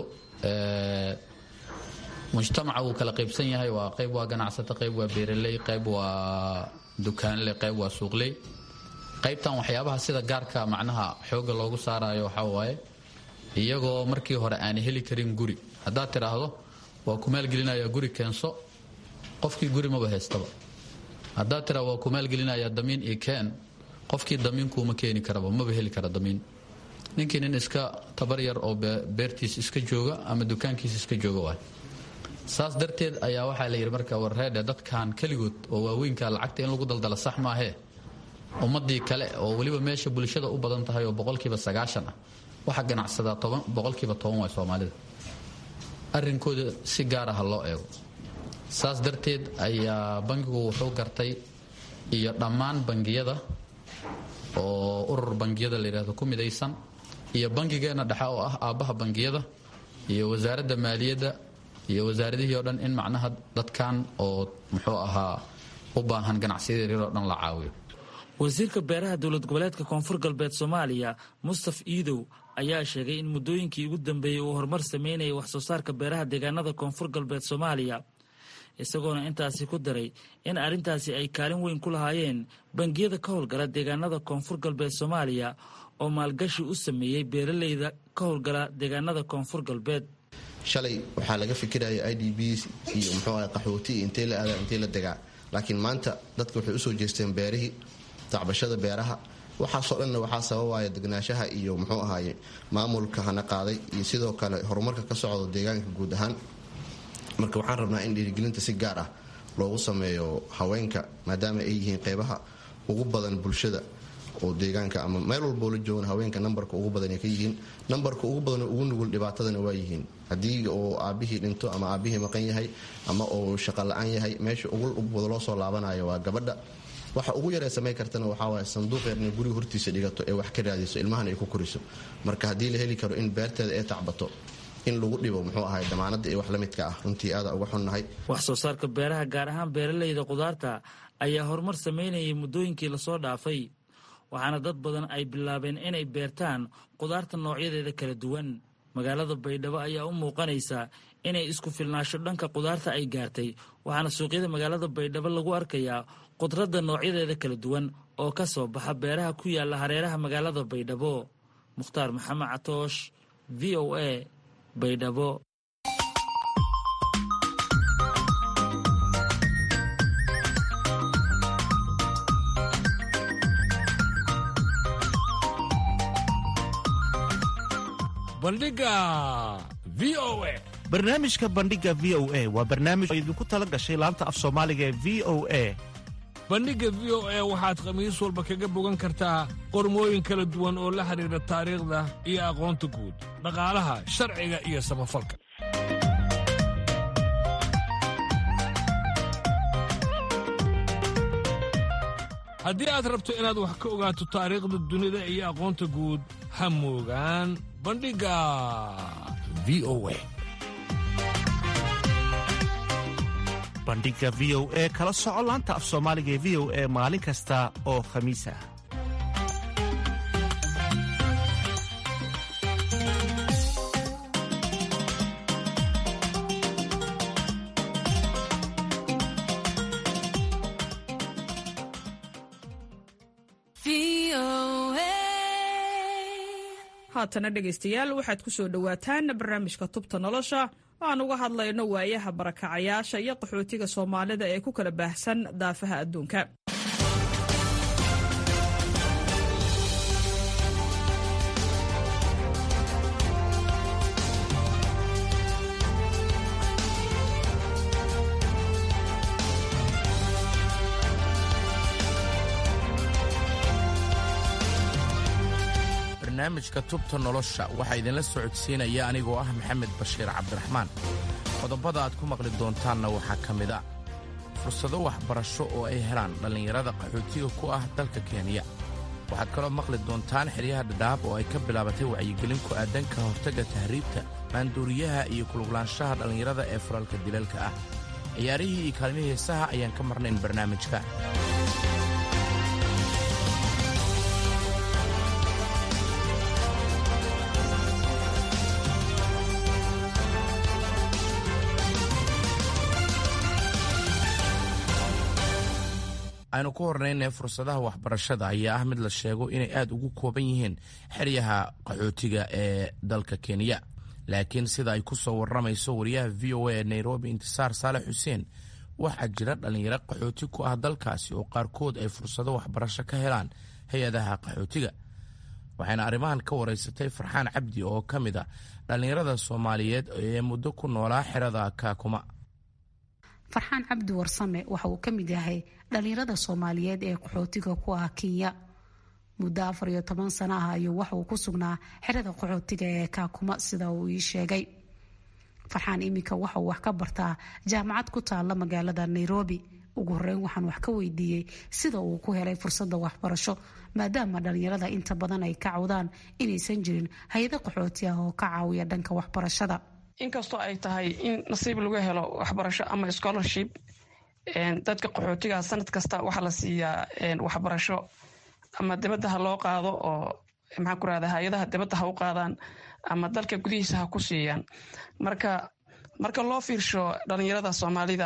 mujtamaca wuu kala qaybsan yahay waa qayb waa ganacsato qayb waa beeraley qayb waa dukaanle qayb waa suuqley qaybtan waxyaabaha sida gaarka macnaha xooga loogu saarayo waxaa waaye iyagoo markii hore aanay heli karin guri haddaad tidhaahdo waa ku maalgelinaya guri keenso qofkii guri maba haystaba haddaad tidhahdo waa ku maalgelinaya damiin iyo keen qofkii damiinkuuma keeni karaba maba heli kara damiin ninkii nin iska tabar yar oo beertiis iska jooga ama dukaankiis iska jooga waay saas darteed ayaa waxaa la yidhi marka warreedhe dadkan keligood oo waaweynka lacagta in lagu daldala sax maahee ummadii kale oo weliba meesha bulshada u badan tahay oo boqolkiiba sagaashan ah waxa ganacsadaa boqolkiiba toban waay soomaalida arrinkooda si gaara ha loo eego saas darteed ayaa bangigu wuxuu gartay iyo dhammaan bangiyada oo urur bangiyada la yidhahdo ku midaysan iyo bangigeenna dhexe oo ah aabbaha bangiyada iyo wasaaradda maaliyadda iyo wasaaradihii oo dhan in macnaha dadkan oo muxuu ahaa u baahan ganacsiyada yaryar oo dhan la caawiyo wasiirka beeraha dowlad goboleedka koonfur galbeed soomaaliya mustaf iidow ayaa sheegay in muddooyinkii ugu dambeeyey uu horumar sameynayay wax soo saarka beeraha deegaanada koonfur galbeed soomaaliya isagoona intaasi ku daray in arrintaasi ay kaalin weyn ku lahaayeen bangiyada ka howlgala deegaanada koonfur galbeed soomaaliya oo maalgashi u sameeyey beeraleyda ka howlgala deegaanada koonfur galbeed shalay waxaa laga fikiraya i d b iyo muxuu aha qaxooti iyo intee la aadaa intee la degaa laakiin maanta dadka waxay usoo jeesteen beerihii tacbashada beeraha waxaasoo dhanna waxaa sababaya degnaanshaha iyo muxuu ahaaye maamulka hana qaaday iyo sidoo kale horumarka ka socdo deegaanka guud ahaan marka waxaan rabnaa in dhiirigelinta si gaar ah loogu sameeyo haweenka maadaama ay yihiin qeybaha ugu badan bulshada oo deegaanka ama meel walboo la joogan haweenka nambarka ugu badan ay ka yihiin nambarka ugu badan ugu nugul dhibaatadana waa yihiin haddii oo aabihii dhinto ama aabihii maqan yahay ama uu shaqo la-aan yahay meesha ugu loo soo laabanayo waa gabadha waxa ugu yaree samay kartana waxaawaay sanduuq yar inay guriga hortiisa dhigato ee wax ka raadiso ilmahana ay ku koriso marka haddii la heli karo in beerteeda ee tacbato in lagu dhibo muxuu ahay damaanada iyo wax la midka ah runtii aada uga xunnahay wax soo saarka beeraha gaar ahaan beeraleyda khudaarta ayaa horumar sameynayay muddooyinkii lasoo dhaafay waxaana dad badan ay bilaabeen inay beertaan khudaarta noocyadeeda kala duwan magaalada baydhabo ayaa u muuqanaysa inay isku filnaasho dhanka khudaarta ay gaartay waxaana suuqyada magaalada baydhabo lagu arkayaa khudradda noocyadeeda kala duwan oo ka soo baxa beeraha ku yaala hareeraha magaalada baydhabo mukhtaar maxamed catoosh v o a baydhabo bandhiga v o a barnaamijka bandhiga v o a waa barnaamij oo idinku tala gashay laanta af soomaaliga ee v o a bandhigga v o a waxaad khamiis walba kaga bogan kartaa qormooyin kala duwan oo la xidhiidha taariikhda iyo aqoonta guud dhaqaalaha sharciga iyo samafalka haddii aad rabto inaad wax ka ogaato taariikhda dunida iyo aqoonta guud ha moogaan bandhigga v o a bandhiga v o e kala soco laanta af soomaaliga ee v o e maalin kasta oo khamiis ah haatana dhegaystayaal waxaad ku soo dhowaataan barnaamijka tubta nolosha aan uga hadlayno waayaha barakacayaasha iyo qaxootiga soomaalida ee ku kala baahsan daafaha adduunka barnaamijka tubta nolosha waxaa idinla socodsiinaya anigoo ah maxamed bashiir cabdiraxmaan qodobada aad ku maqli doontaanna waxaa ka mid a fursado waxbarasho oo ay helaan dhallinyarada qaxootiga ku ah dalka kenya waxaad kaloo maqli doontaan xeryaha dhadhaab oo ay ka bilaabatay wacyigelin ku aadan ka hortagga tahriibta maanduuriyaha iyo kuluglaanshaha dhallinyarada ee furalka dilalka ah ciyaarihii iyo kaalmihii heesaha ayaan ka marnayn barnaamijka aynu ku hornaynay fursadaha waxbarashada ayaa ah mid la sheego inay aad ugu kooban yihiin xeryaha qaxootiga ee dalka kenya laakiin sida ay ku soo warramayso wariyaha v o a ee nairobi intisaar saalex xuseen waxaa jira dhallinyaro qaxooti ku ah dalkaasi oo qaarkood ay fursado waxbarasho ka helaan hay-adaha qaxootiga waxayna arrimahan ka waraysatay farxaan cabdi oo ka mid a dhallinyarada soomaaliyeed ee muddo ku noolaa xerada kaakuma farxaan cabdi warsame waxa uu ka mid yahay dhallinyarada soomaaliyeed ee qaxootiga ku ah kenya muddo afar iyo toban sano ah ayuu waxa uu ku sugnaa xerada qaxootiga ee kaakuma sida uu ii sheegay farxaan iminka waxa uu wax ka bartaa jaamacad ku taalla magaalada nairobi ugu horeyn waxaan wax ka weydiiyey sida uu ku helay fursadda waxbarasho maadaama dhallinyarada inta badan ay ka cawdaan inaysan jirin hay-ado qaxooti ah oo ka caawiya dhanka waxbarashada inkastoo ay tahay in nasiib lagu helo waxbarasho ama scholarship dadka qaxootiga sanad kasta waxaa la siiyaa waxbarasho ama dibadda ha loo qaado oo maxaan ku rahda hay-adaha dibadda ha u qaadaan ama dalka gudihiisa ha ku siiyaan marka marka loo fiirsho dhalinyarada soomaalida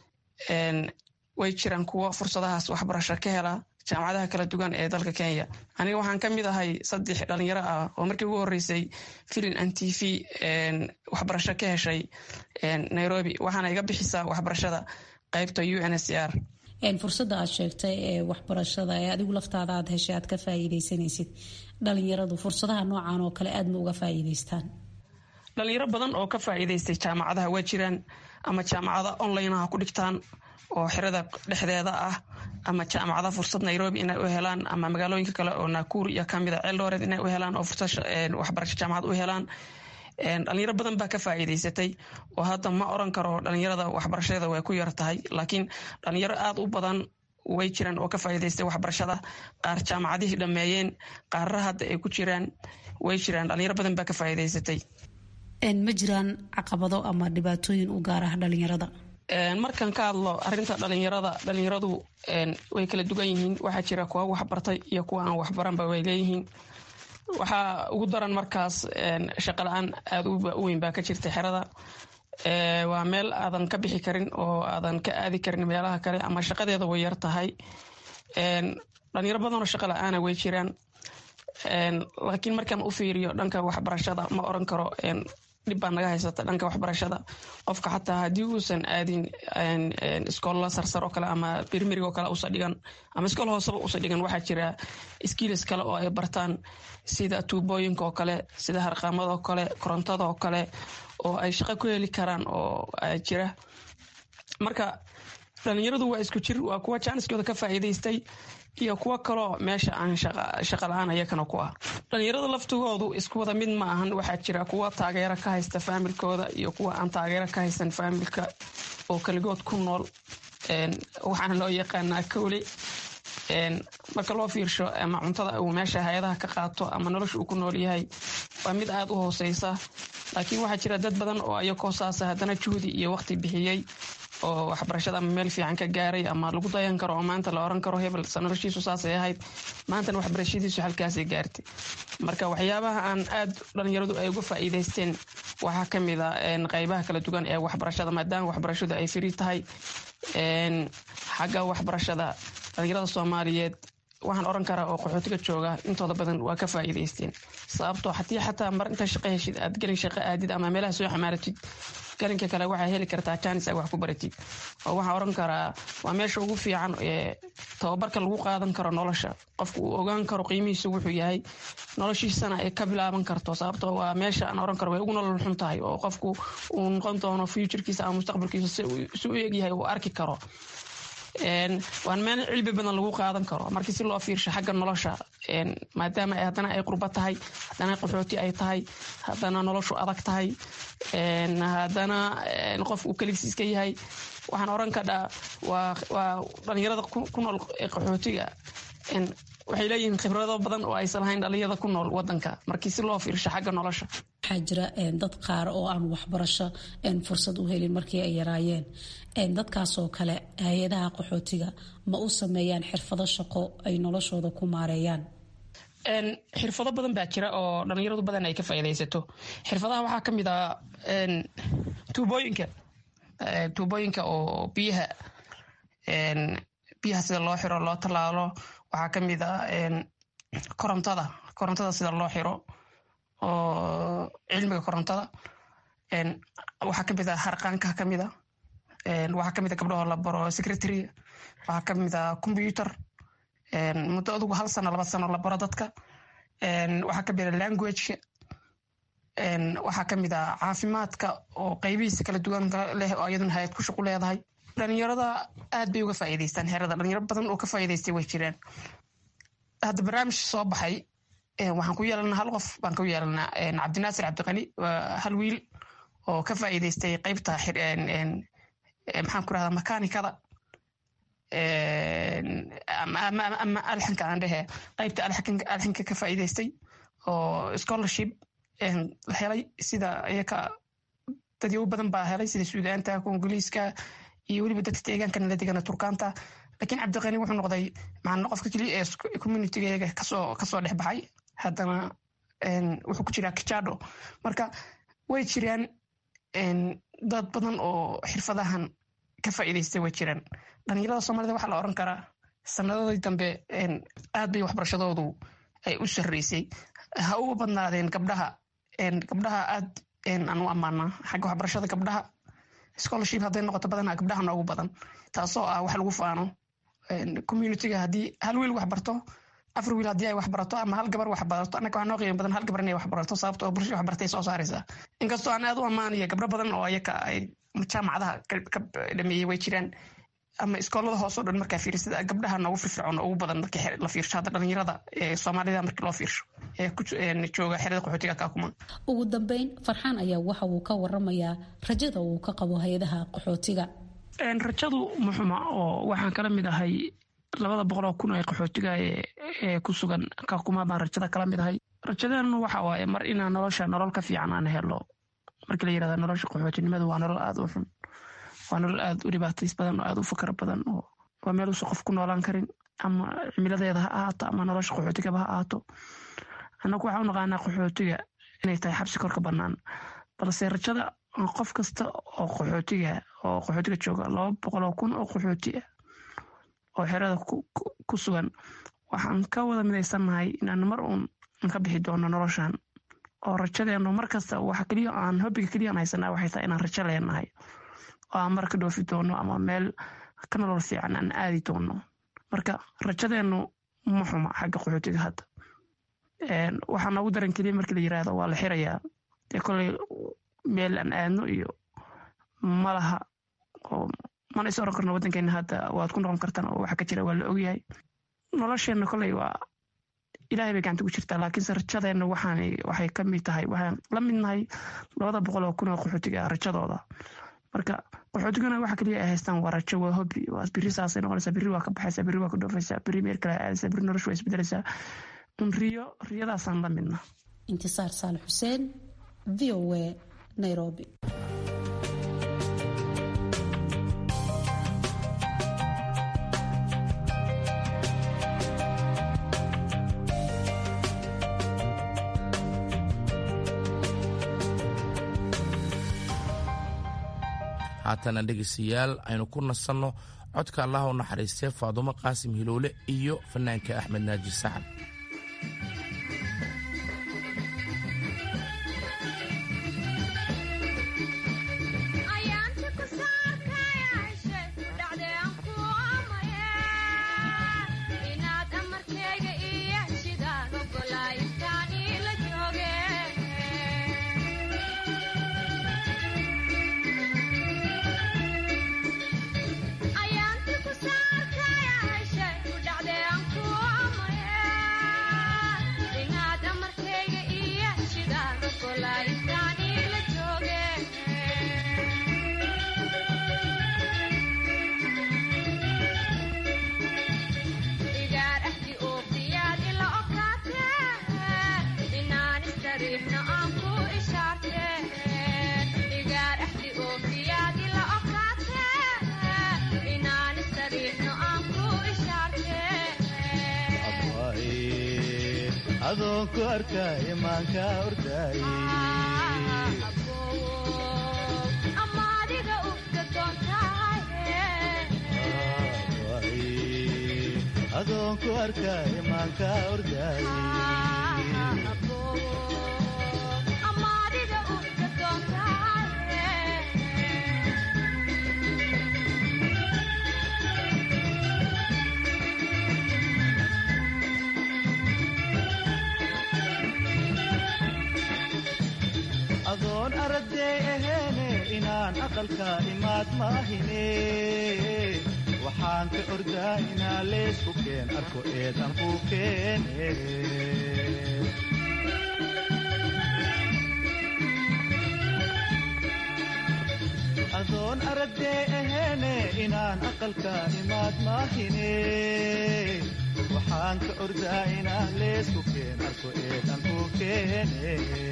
way jiraan kuwo fursadahaas waxbarasho ka hela jaamacadaha kala duwan ee dalka kenya aniga waxaan ka mid ahay saddex dhalinyaro ah oo markii ugu horeysay filin an t v waxbarasho ka heshay nairobi waxaana iga bixisaa waxbarashada qaybta u n s r fursadda aad sheegtay ee waxbarashada ee adigu laftaada aad heshay aad ka faa'iidaysanaysid dhalinyaradu fursadaha noocan oo kale aad ma uga faa'iidaystaan dhalinyaro badan oo ka faa'iidaystay jaamacadaha waa jiraan ama jaamacada onlineha ku dhigtaan oo xerada dhexdeeda ah ama jaamacada fursad nairobi inay u helaan ama magaalooyinka kale oo nakuur iyo kamida ceeldooreed inay u helaan oo fursad waxbarasho jaamacad u helaan dhalinyaro badan baa ka faa'iidaysatay oo hadda ma oran karo dhalinyarada waxbarashadeeda way ku yar tahay laakiin dhalinyaro aada u badan way jiraan oo ka faa'iidaystay waxbarashada qaar jaamacadihii dhammeeyeen qaarra hadda ay ku jiraan way jiraan dhalinyaro badan baa ka faa'iidaysatay ma jiraan caqabado ama dhibaatooyin u gaar ah dhalinyarada markan ka hadlo arinta dhalinyarada dhalinyaradu way kala duwan yihiin waxaa jira kuwa waxbartay iyo kuwa aan waxbaranba way leeyihiin waxaa ugu daran markaas shaqo la-aan aada u weyn baa ka jirta xerada waa meel aadan ka bixi karin oo aadan ka aadi karin meelaha kale ama shaqadeeda way yar tahay dhalinyaro badanoo shaqo la-aana way jiraan laakiin markaan u fiiriyo dhanka waxbarashada ma oran karo dhib baa naga haysata dhanka waxbarashada qofka xataa haddii uusan aadin iskoolla sarsar oo kale ama birmirig oo kale usa dhigan ama iskool hooseba usa dhigan waxaa jira skiilis kale oo ay bartaan sida tuubooyinka oo kale sida harqaamada oo kale korontada oo kale oo ay shaqo ku heli karaan oo jira marka dhalinyaradu waa isku jir waa kuwa jaaniskooda ka faa'iidaystay iyo kuwo kaloo meesha aan shaqa la-aan ayakana ku ah dhalinyarada laftigoodu isku wada mid ma ahan waxaa jira kuwa taageero ka haysta faamilkooda iyo kuwa aan taageero ka haysan faamilka oo keligood ku nool waxaana loo yaqaanaa kowle marka loo fiirsho ama cuntada uu meesha hay-adaha ka qaato ama nolosha uu ku nool yahay waa mid aada u hooseysa laakiin waxaa jira dad badan oo ayakoo saasa haddana juhdi iyo waqti bixiyey oo waxbarashada ama meel fiican ka gaaray ama lagu dayan karo oo maanta la oran karo hebel noloshiisu saasay ahayd maantana waxbarashadiisu halkaasay gaartay marka waxyaabaha aan aad dhalinyaradu ay uga faa'iidaysteen waxaa ka mid a qaybaha kala duwan ee waxbarashada maadaama waxbarashadu ay firi tahay xagga waxbarashada dhalinyarada soomaaliyeed waxaan oran karaa oo qaxootiga jooga intooda badan waa ka faa'iidaysteen sababtoo haddii xataa mar intaa shaqo heshid aad gelin shaqo aadid ama meelaha soo xamaaratid galinka kale waxaa heli kartaa jaanis aad wax ku baratid oo waxaan oran karaa waa meesha ugu fiican ee tababarka lagu qaadan karo nolosha qofku uu ogaan karo qiimihiisu wuxuu yahay noloshiisana ay ka bilaaban karto sababtoo waa meesha aan oran karo way ugu nolol xun tahay oo qofku uu noqon doono futurkiisa ama mustaqbalkiisa si u egyahay uu arki karo waan meel cilmi badan lagu qaadan karo markii si loo fiirsho xagga nolosha maadaama haddana ay qurba tahay haddana qaxooti ay tahay haddana noloshu adag tahay haddana qof uu keligiis iska yahay waxaan oran kadhaa waa dhalinyarada ku nool ee qaxootiga waxay leeyihiin khibrado badan oo aysan lahayn dhalinyarada ku nool wadanka markii si loo fiirsho xagga nolosha waxaa jira dad qaar oo aan waxbarasho fursad u helin markii ay yaraayeen dadkaasoo kale hay-adaha qaxootiga ma u sameeyaan xirfado shaqo ay noloshooda ku maareeyaan xirfado badan baa jira oo dhalinyaradu badan ay ka faaidaysato xirfadaha waxaa ka mid ah tuubooyinka tuubooyinka oo biyaha biyaha sida loo xiro loo tallaalo waxaa ka mid ah korontada korontada sida loo xiro oo cilmiga korontada waxaa ka mid ah harqaanka ka mid a waxaa ka mid a gabdhahoo la baro secretary waxaa ka mid a computer muddo adugu hal sano laba sano la baro dadka waxaa ka mid a languageka waxaa ka mid a caafimaadka oo qaybihiisa kala duwan leh oo iyaduna hay-ad ku shaqu leedahay dhalinyarada aad bay uga faa'iidaystaan herada dhalinyaro badan oo ka faa'iidaystay way jiraan hadda barnaamij soo baxay waxaan ku yeelanaa hal qof baan ku yeelanaa cabdinaasir cabdiqani waa hal wiil oo ka faa'iidaystay qaybta maxaan ku rahdaa makaanikada ama alxanka aan dhehe qaybta alxanka ka faa'iidaystay oo scholarship helay sida iyaka dadyow badan baa helay sida suudaanta kongoliiska iyo weliba dadka deegaanka nala degana turkaanta laakiin cabdiqani wuxuu noqday macna qofka keliya ee communitygeega kasoo kasoo dhex baxay haddana wuxuu ku jiraa kijado marka way jiraan dad badan oo xirfadahan ka faa'iidaystay way jiraan dhalinyarada soomaalida waxaa la oran karaa sanadadii dambe aad bay waxbarashadoodu ay u sarreysay ha uga badnaadeen gabdhaha gabdhaha aad aan u ammaanaa xagga waxbarashada gabdhaha scholarship hadday noqoto badanaa gabdhaha noogu badan taasoo ah wax lagu faano communityga haddii hal wiil wax barto afar wiil haddii ay wax barato ama hal gabar wax barato annaga waxaa noo qiimo badan hal gabar inay wax barato sababto oo bulshada wax bartay soo saaraysaa inkastoo aan aad u ammaanaya gabdho badan oo ayaka ay jaamacadaha ka dhameeyey way jiraan ama iskoolada hoose o dhan markaa fiirsada gabdhaha noogu firfircoon ugu badan markii la fiirsho hadda dhalinyarada ee soomaalida markii loo fiirsho ee jooga xerada qaxootiga kaakuma ugu dambeyn farxaan ayaa waxa uu ka waramayaa rajada uu ka qabo hay-adaha qaxootiga rajadu muxuma oo waxaan kala mid ahay labada boqoloo kun ee qaxootiga ee ku sugan kaakuma baan rajada kala mid ahay rajadeenu waxa waaye mar inaan nolosha nolol ka fiican aan helo markii la yirahda nolosha qaxootinimadu waa nolol aada u xun waa nolol aada u dhibaatays badan oo aada u fakar badan oo waa meel uusan qof ku noolaan karin ama cimiladeeda ha ahaato ama nolosha qaxootigaba ha ahaato annagu waxaan u naqaanaa qaxootiga inay tahay xabsi korka bannaan balse rajada qof kasta oo qaxootiga oo qaxootiga jooga laba boqoloo kun oo qaxooti ah oo xerada ku sugan waxaan ka wada midaysannahay inaan mar uun ka bixi doono noloshan oo rajadeenu mar kasta waxa keliya aan hobbiga keliya aan haysanaa waxay tahay inaan rajo leenahay oo aan mar ka dhoofi doono ama meel ka nolol fiican aan aadi doono marka rajadeenu ma xuma xagga qaxootiga hadda waxaa noogu daran keliya markii la yiraahdo waa la xirayaa dee koley meel aan aadno iyo malaha oo mana is oran karno waddankeena hadda waad ku noqon kartaan oo waxa ka jira waa la ogyahay nolosheenna koley waa ilaahay bay gacanta ku jirtaa laakiinse rajadeenna waxaan waxay ka mid tahay waxaan la mid nahay labada boqol oo kun oo qaxootiga rajadooda marka qaxootigana waxa keliya ay haystaan waa rajo waa hobi waa biri saasay noqonaysaa biri waa ka baxaysaa biri waa ka dhoofaysaa biri meel kale aadaysaa biri noloshu waa isbedelaysaa un riyo riyadaasaan la midna intisaar saal xuseen v o a nairobi haatana dhegaystayaal aynu ku nasanno codka allaha u naxariistee faadumo qaasim hilowle iyo fanaanka axmed naaji sacad adoonku arkay maanka orday adoonku arkay maanka orday adoon araday aheene inaan aqalka imaad maahine waxaan ka ordaa inaa leesku keen arko eedan ku keene adoon araday aheene inaan aqalka imaad maahine waxaan ka ordaa inaa leesku keen arko eedan ku keene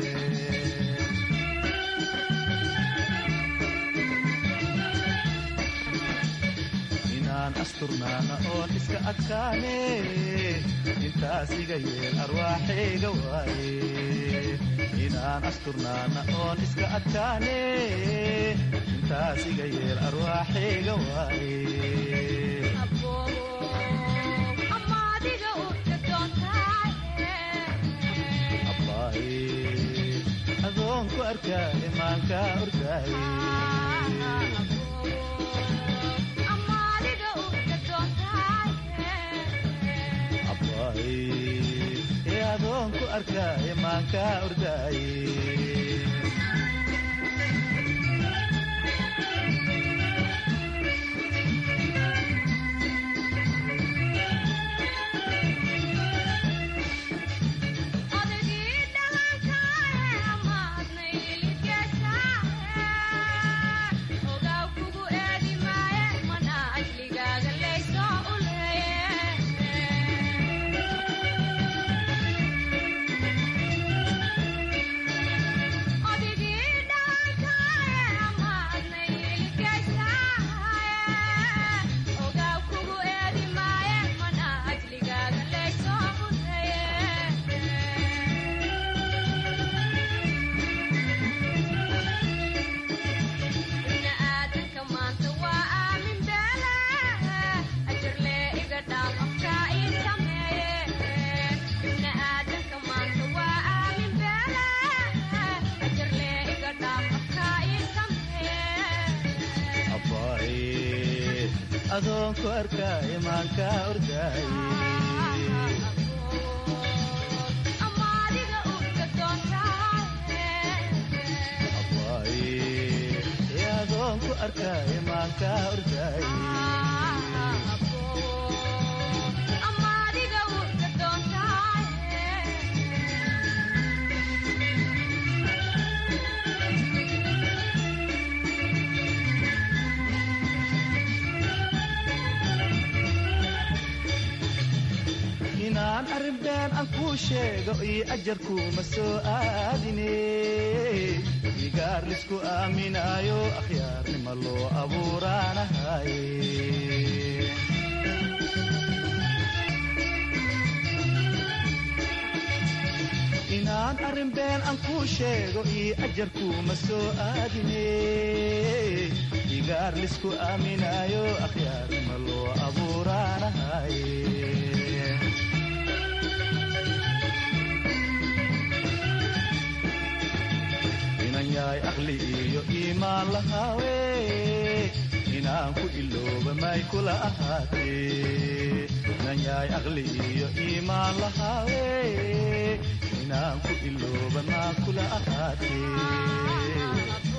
inaan asturnaana oon iska adkaane intaas iga yeel arwaaxayga waaye inaan asturnaana oon iska adkaane intaas iga yeel arwaaxayga waaye adoonku arkaa imaanka ordaaye ee adoonku arkaa imaanka ordaaye adoonku arkaa imaanka ordaaye ee adoonku arkaa imaanka ordaaye inaan arrin been aan kuu sheego iyo ajarkuuma soo aadine igaar lisku aaminaayo akhyaarnima loo abuuraanahaye inaan arrin been aan kuu sheego iyo ajarkuuma soo aadine igaar lisku aaminaayo akhyaarnima loo abuuraanahaye inan yahay aqli iyo iimaan lahaawe inaan ku ilooba may kula ahaatee inan yahay aqli iyo iimaan lahaawe inaan ku ilooba maa kula ahaatee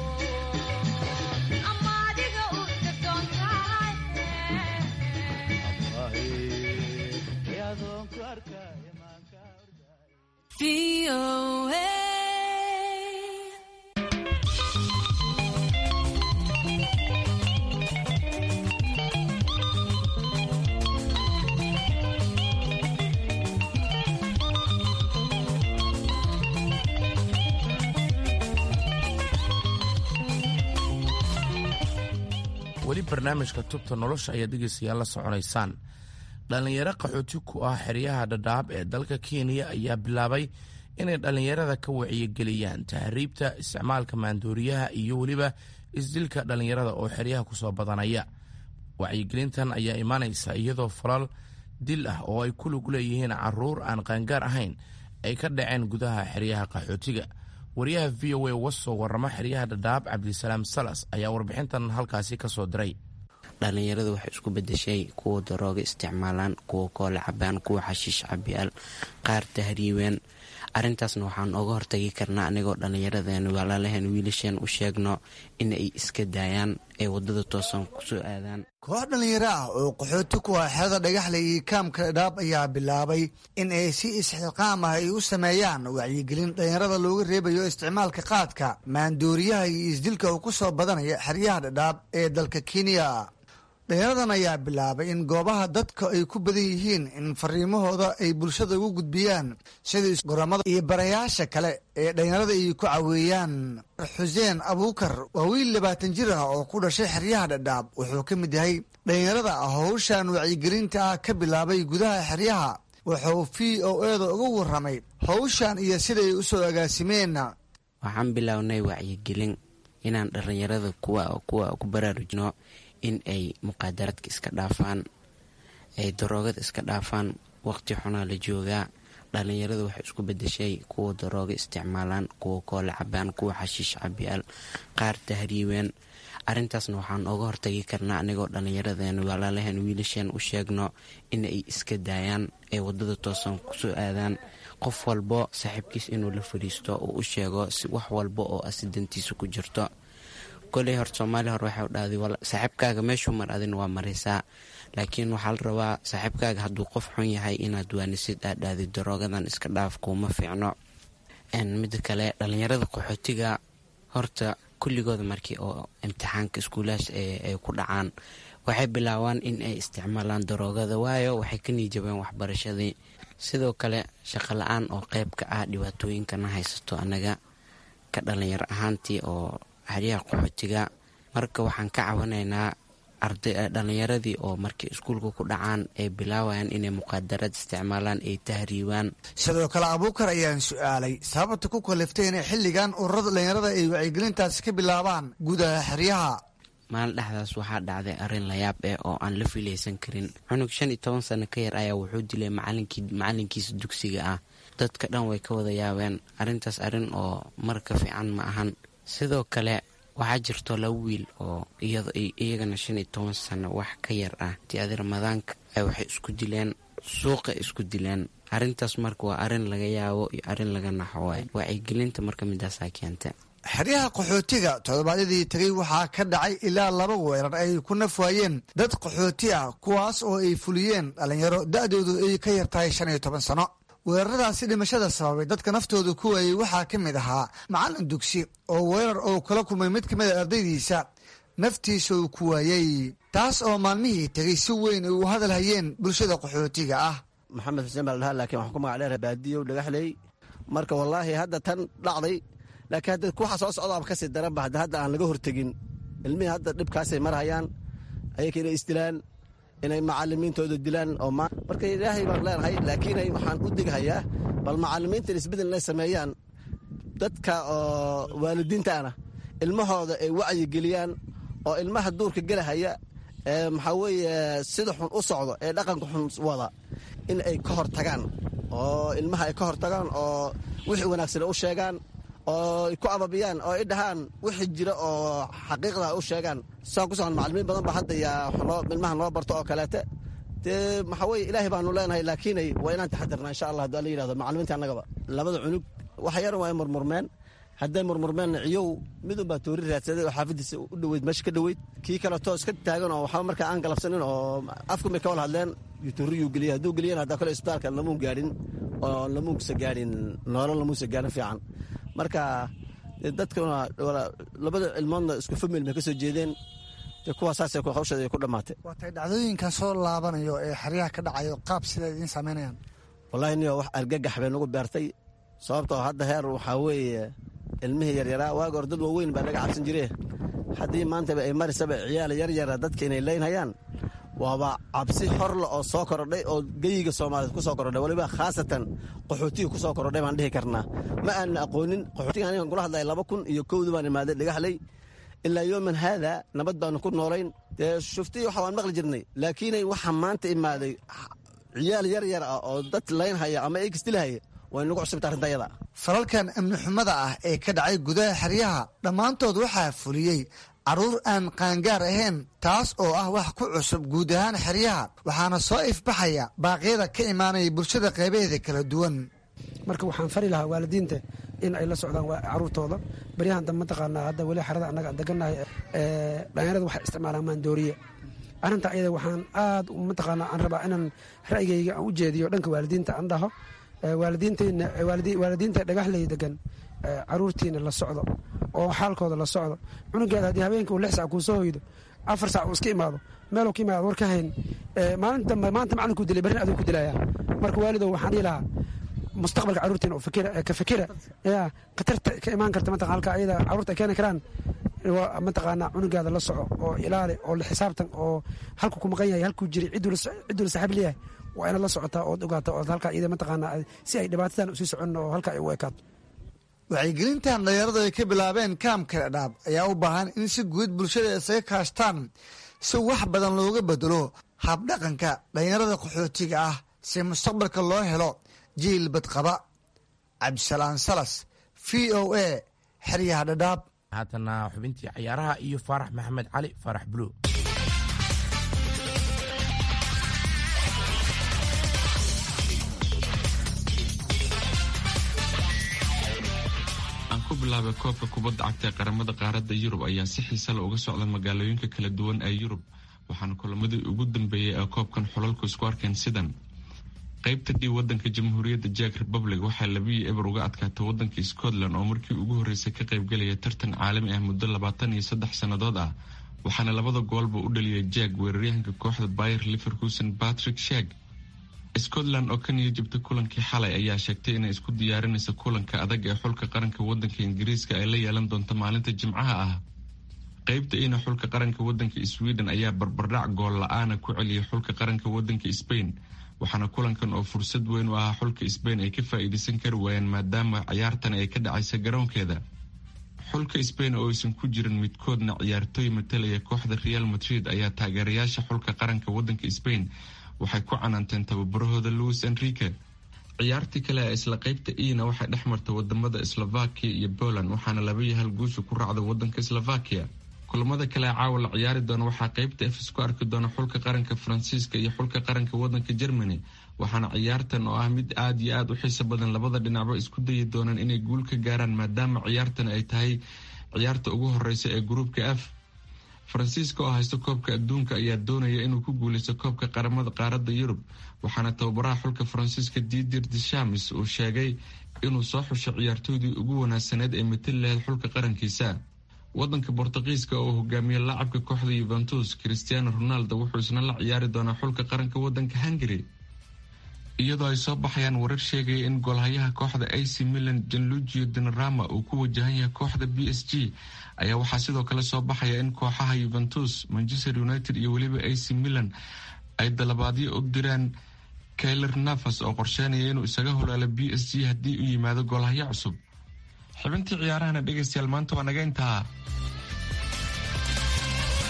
weli barnaamijka tubta nolosha ayaad dhegeystayaal la soconaysaan dhallinyaro qaxooti ku ah xeryaha dhadhaab ee dalka kenya ayaa bilaabay inay dhallinyarada ka wacyigeliyaan tahriibta isticmaalka maandooriyaha iyo weliba isdilka dhallinyarada oo xeryaha kusoo badanaya wacyigelintan ayaa imaanaysa iyadoo falal dil ah oo ay ku lug leeyihiin caruur aan qaangaar ahayn ay ka dhaceen gudaha xeryaha qaxootiga wariyaha v o a uga soo warrama xeryaha dhadhaab cabdisalaam salas ayaa warbixintan halkaasi ka soo diray dhallinyaradu waxay isku bedeshay kuwa darooga isticmaalaan kuwa koole cabaan kuwa xashiish cabiyaal qaar tahriibeen arintaasna waxaan oga hortagi karnaa anigoo dhallinyaradeen walaalaheen wiilasheen u sheegno in ay iska daayaan ay wadada toosan kusoo aadaan koox dhallinyaro ah oo qaxooti ku ah xerada dhagaxle iyo kaamka dhadhaab ayaa bilaabay in ay si isxilqaam ah ay u sameeyaan wacyigelin dhallinyarada looga reebayo isticmaalka qaadka maandooriyaha iyo isdilka uu ku soo badanaya xeryaha dhadhaab ee dalka kenya dhalinyaradan ayaa bilaabay in goobaha dadka ay ku badan yihiin in fariimahooda ay bulshada ugu gudbiyaan sida goramada iyo barayaasha kale ee dhalinyarada ay ku caweeyaan xuseen abuukar waa wiil labaatan jir ah oo ku dhashay xeryaha dhadhaab wuxuu ka mid yahay dhalinyarada howshan wacyigelinta ah ka bilaabay gudaha xeryaha wuxuu v o eeda uga waramay howshan iyo siday u soo agaasimeen waxaan bilownay wacyigelin inaan dhallinyarada kuwa kuwa ku baraarujino in ay muqaadaraadka iska dhaafaan ay daroogada iska dhaafaan waqti xunaa la joogaa dhallinyaradu waxay isku bedeshay kuwa darooga isticmaalaan kuwa koole cabaan kuwa xashiish cabiyaal qaar tahriibeen arintaasna waxaan oga hortagi karnaa anigoo dhallinyaradeen walaalaheen wiilasheen u sheegno in ay iska daayaan ay wadada toosan kusoo aadaan qof walbo saaxiibkiis inuu la fadhiisto uu u sheego wax walba oo asidantiisa ku jirto koley hor soomaali hore waxay dhahday saaxiibkaaga meeshuu mar adin waa maraysaa laakiin waxaa la rabaa saaxiibkaaga hadduu qof xun yahay inaad waanisid aad dhahday daroogadan iska dhaaf kuuma fiicno mida kale dhallinyarada qaxootiga horta kulligooda markii oo imtixaanka iskuulahaas ay ku dhacaan waxay bilaabaan in ay isticmaalaan daroogada waayo waxay ka niijabeen waxbarashadii sidoo kale shaqo la-aan oo qeyb ka ah dhibaatooyinkana haysato anaga ka dhalinyaro ahaantii oo xeryaha qaxootiga marka waxaan ka cawanaynaa dhallinyaradii oo markay iskuulka ku dhacaan ay bilaawayaan inay muqaadaraad isticmaalaan ay tahriibaan sidoo kale abuukar ayaan su-aalay sababta ku kaliftay inay xilligan ururada dhallinyarada ay wacyigelintaasi ka bilaabaan gudaha xeryaha maalin dhexdaas waxaa dhacday arrin layaab eh oo aan la filaysan karin cunug shan iyo toban sano ka yar ayaa wuxuu dilay macalinkiisa dugsiga ah dadka dhan way ka wada yaabeen arrintaas arrin oo marka fiican ma ahan sidoo kale waxaa jirto laba wiil oo iyagana shan iyo toban sano wax ka yar ah tiadi ramadaanka waxay isku dileen suuqa isku dileen arrintaas marka waa arrin laga yaabo iyo arrin laga naxo waay wacyigelinta marka midaasaa keenta xeryaha qaxootiga toddobaadyadii tegay waxaa ka dhacay ilaa laba weerar ay ku naf waayeen dad qaxooti ah kuwaas oo ay fuliyeen dhallinyaro da-doodu ay ka yar tahay shan iyo toban sano weeraradaasi dhimashada sababay dadka naftooda ku waayey waxaa ka mid ahaa macallin dugsi oo weerar oo kala kulmay mid ka mid a ardaydiisa naftiisa uu ku waayey taas oo maalmihii tegay si weyn ay u hadal hayeen bulshada qaxootiga ah maxamed xuseen baa la dhahaa laakiin waxaan ku magac dheera baadiyow dhagaxley marka wallaahi hadda tan dhacday laakiin hadda waxa soo socdaaba kasii daranba hadda hadda aan laga hortegin ilmihii hadda dhibkaasay marhayaan ayaka inay isdilaan inay macalimiintooda dilaan oo marka ilaahay baan leenahay laakiin waxaan u dighayaa bal macalimiinta isbedel inay sameeyaan dadka oo waalidiintaana ilmahooda ay wacyi geliyaan oo ilmaha duurka gelahaya ee maxaa weeye sida xun u socdo ee dhaqanka xun wada in ay ka hor tagaan oo ilmaha ay ka hor tagaan oo wixii wanaagsan u sheegaan oo ku ababiyaan oo ay dhahaan wixii jira oo xaqiiqda u sheegaan saa ku socon macalimiin badan ba hadda yaa ilmaha noo barto oo kaleete dee maxaa weye ilaahay baanu leenahay laakiinay waa inaan taxadirnaa insha allah haddii alla yidhahdo macalimiinta annagaba labada cunug waxa yaran waa ay murmurmeen hadday murmurmeenna ciyow mid unbaa toori raadsaday oo xaafadiisa u dhoweyd meesha ka dhoweyd kii kaleto iska taagan oo waxba markaa aan galabsanin oo afku may ka wal hadleen tooriyuu geliyay hadduu geliyana haddaa kale isbitaalka lamuun gaadhin oo lamuunsa gaadhin noolal lamuunsa gaadhin fiican marka dadkuna labada ilmoodna isku famil bay ka soo jeedeen dee kuwaasaasay hawsheeda ay ku dhammaatay waatay dhacdooyinkan soo laabanayo ee xeryaha ka dhacayo qaab siday idiin samaynayaan wallahi niyo wax argagax bay nagu beertay sababtoo hadda heer waxaa weeye ilmihii yaryaraa waaga hor dad waaweyn baa laga cabsan jire haddii maantaba ay marisaba ciyaal yaryara dadka inay leynhayaan waaba cabsi horla oo soo korodhay oo geyiga soomaaliyeed ku soo korodhay waliba khaasatan qaxootiga ku soo korodhay baan dhihi karnaa ma aanan aqoonin qaxootiga anigan kula hadlaya laba kun iyo kowdii baan imaaday dhagaxley ilaa yooman haada nabad baanu ku noolayn dee shuftii waxa waan maqli jirnay laakiinay waxa maanta imaaday ciyaal yar yar ah oo dad laynhaya ama eegisdilahaya way nagu cusubta arrinta ayada falalkan amni xumada ah ee ka dhacay gudaha xeryaha dhammaantood waxaa fuliyey carruur aan qaangaar ahayn taas oo ah wax ku cusub guud ahaan xeryaha waxaana soo ifbaxaya baaqyada ka imaanaya bulshada qeybaheeda kala duwan marka waxaan fari lahaa waalidiinta in ay la socdaan caruurtooda baryahan dambe mataqaanaa hadda weli xerada annaga degannahay dhalinyarada waxay isticmaalaan maandooriye arrinta ayada waxaan aad mataqaanaa aan rabaa inaan ra'yigayga aan u jeediyo dhanka waalidiinta aan dhaho waalidiinta dhagaxley degan caruurtiina la socdo oo xaalkooda la socdo cunugeeda haddii habeenka uu lix sac kuu soo hoydo afar sac uu iska imaado meeluu ka imaado war ka hayn maalinta dambe maanta macalinkuu dilay berrin aduu ku dilaya marka waalidow waxaan dhihi lahaa mustaqbalka caruurtiina ka fikira ya khatarta ka imaan karta mataqan halka ayada caruurta ay keeni karaan mataqaanaa cunugaada la soco oo ilaali oo la xisaabtan oo halku ku maqan yahay halkuu jiray cidduu la saaxiib leeyahay waa inaad la socotaa ood ogaata ood halkaa iyada mataqaanaa si ay dhibaatadan usii socon oo halkaa ay u ekaato wacyigelintan dhalinyaradu ay ka bilaabeen kaamka dhaab ayaa u baahan in si guud bulshada isaga kaashtaan si wax badan looga bedelo habdhaqanka dhalinyarada qaxootiga ah si mustaqbalka loo helo jiil badqaba cabdisalaan salas v o a xeryaha dhadhaab haatana xubintii cayaaraha iyo faarax maxamed cali faarax buluug aan ku bilaabay koobka kubadda cagta ee qaramada qaaradda yurub ayaa si xiisa la uga socda magaalooyinka kala duwan ee yurub waxaana kulamadii ugu dambeeyey ee koobkan xulalku isku arkeen sidan qaybta dhii wadanka jamhuuriyadda jack republic waxaa labiyi eber uga adkaatay wadanka scotland oo markii ugu horreysay ka qaybgelaya tartan caalami ah muddo labaatan iyo saddex sannadood ah waxaana labada goolba u dhaliyay jack weeraryahanka kooxda bayer liverkusen patrick shag scotland oo ka niya jabtay kulankii xalay ayaa sheegtay inay isku diyaarinayso kulanka adag ee xulka qaranka wadanka ingiriiska ay la yeelan doonto maalinta jimcaha ah qaybta ina xulka qaranka wadanka sweden ayaa barbardhac gool la-aana ku celiyay xulka qaranka wadanka spain waxaana kulankan oo fursad weyn u ahaa xulka sbain ay ka faa-iideysan kari waayeen maadaama ciyaartan ay ka dhacaysa garoonkeeda xulka sbain oo aysan ku jirin midkoodna ciyaartooy matalaya kooxda real madrid ayaa taageerayaasha xulka qaranka wadanka sbain waxay ku canaanteen tababarahooda louis enrique ciyaartii kale ee isla qaybta ina waxay dhex martay wadamada slovakia iyo poland waxaana laba iyo hal guusha ku raacda wadanka slovakia kulamada kale caawa la ciyaari doona waxaa qaybta f isku arki doona xulka qaranka faransiiska iyo xulka qaranka wadanka germany waxaana ciyaartan oo ah mid aada iyo aada u xiiso badan labada dhinacba isku dayi doonaan inay guul ka gaaraan maadaama ciyaartan ay tahay ciyaarta ugu horeysa ee gruupka f faransiiska oo haysta koobka adduunka ayaa doonaya inuu ku guuleysto koobka qaramada qaaradda yurub waxaana tababaraha xulka faransiiska didir deshamis uu sheegay inuu soo xushay ciyaartooydii ugu wanaagsaneed ee matali lahayd xulka qarankiisa wadanka bortuqiiska oo hogaamiye laacabka kooxda yuventus christiano ronaldo wuxuu isna la ciyaari doonaa xulka qaranka wadanka hungary iyadoo ay soo baxayaan warar sheegaya in goolhayaha kooxda ac milan janlugio dinarama uu ku wajahan yahay kooxda b s g ayaa waxaa sidoo kale soo baxaya in kooxaha yuventus manchester united iyo weliba ac milan ay dalabaadyo u diraan kayler nafas oo qorsheynaya inuu isaga holaalo b s g haddii uu yimaado goolhaya cusub xibintii ciyaarahana dhegaystayaal maanta waa naga intaa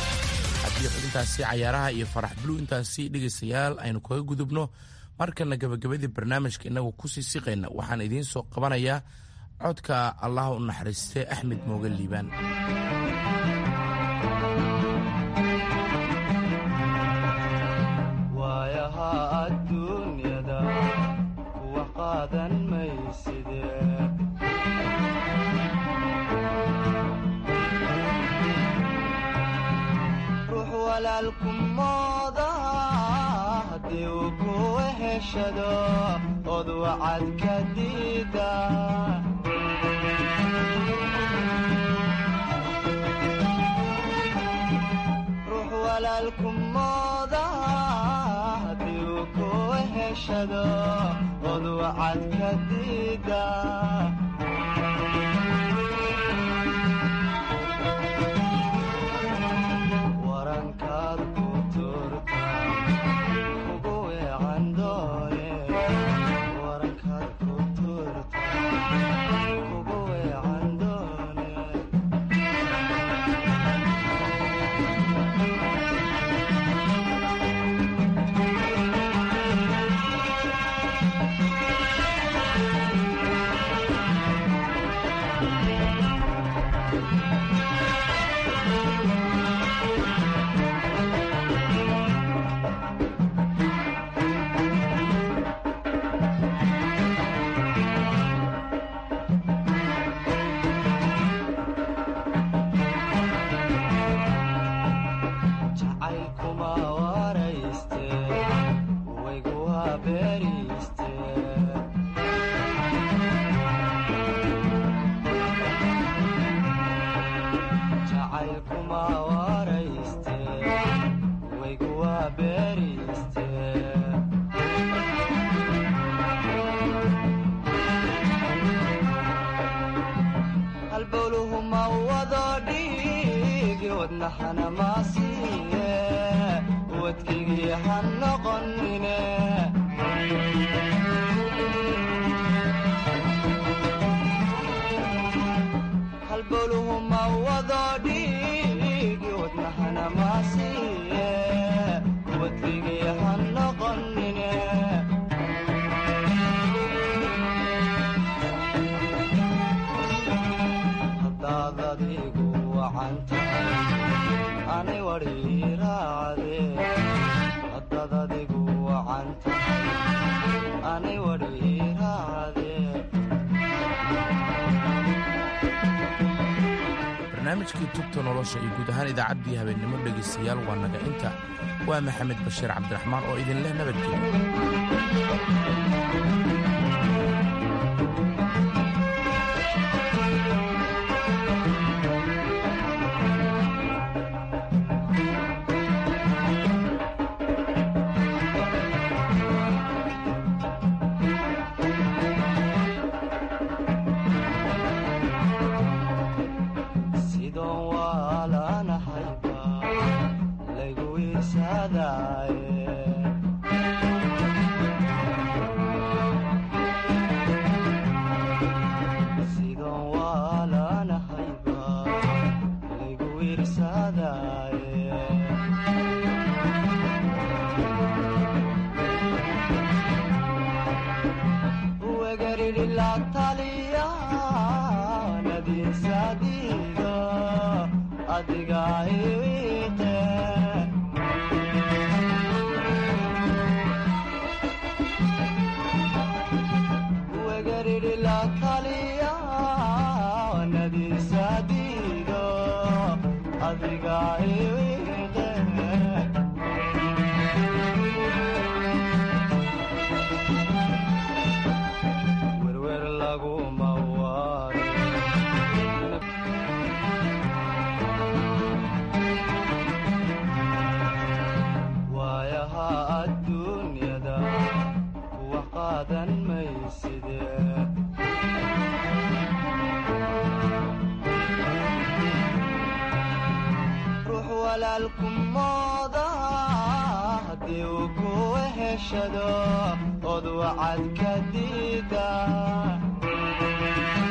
iyo xubintaasi cayaaraha iyo farax bulu intaasi dhegaystayaal aynu kaga gudubno markana gabagabadii barnaamijka innagu kusii siqayna waxaan idiin soo qabanayaa codka allah u naxariiste axmed mooge liibaan waayaha adduunyada kuwa qaadan mayside ruux walaalku mooda haddii uu ku heshado od wacad ka diida ruux walaalku mooda haddii uu ku heshado od wacad ka diida warankaad ku turta ugu weecan doone warankaad ku turta ugu weecan doone jacaylkuma warayste waygu habeeriste jacaylkuma warayste waygu habeeriste halbowluhu ma wado dhiigi wadnaxana maasiiye wadkigii ha noqonine halbowluhu ma wado dhiigi wadnaxana maasiiye wadkigii ha noqonine haddaad adigu wacan tahay ani wadhiiraacde haddaad adigu wacan tahay ani wadhiiraacde barnaamijkii tubta nolosha iyo guud ahaan idaacaddii habeennimo dhegaystayaal waa naga inta waa maxamed bashiir cabdiraxmaan oo idin leh nabadgelyo sidoon waalanahayba laygu isadaaye sidoon waalanahayba laygu irsadaaye wegaridhi la taliya nadiisadiida adiga iwiite wegaridhi la taliya nadiisadiida adiga iwiite werwer laguma waaro waayaha adduunyada kuwa qaadan mayside ruux walaalku mooda haddii uu ku heshado od wacad ka diida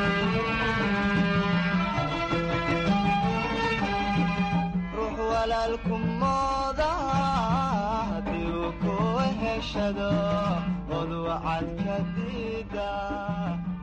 ruux walaal walaalku mooda haddii uu ku heshado od wacad ka diida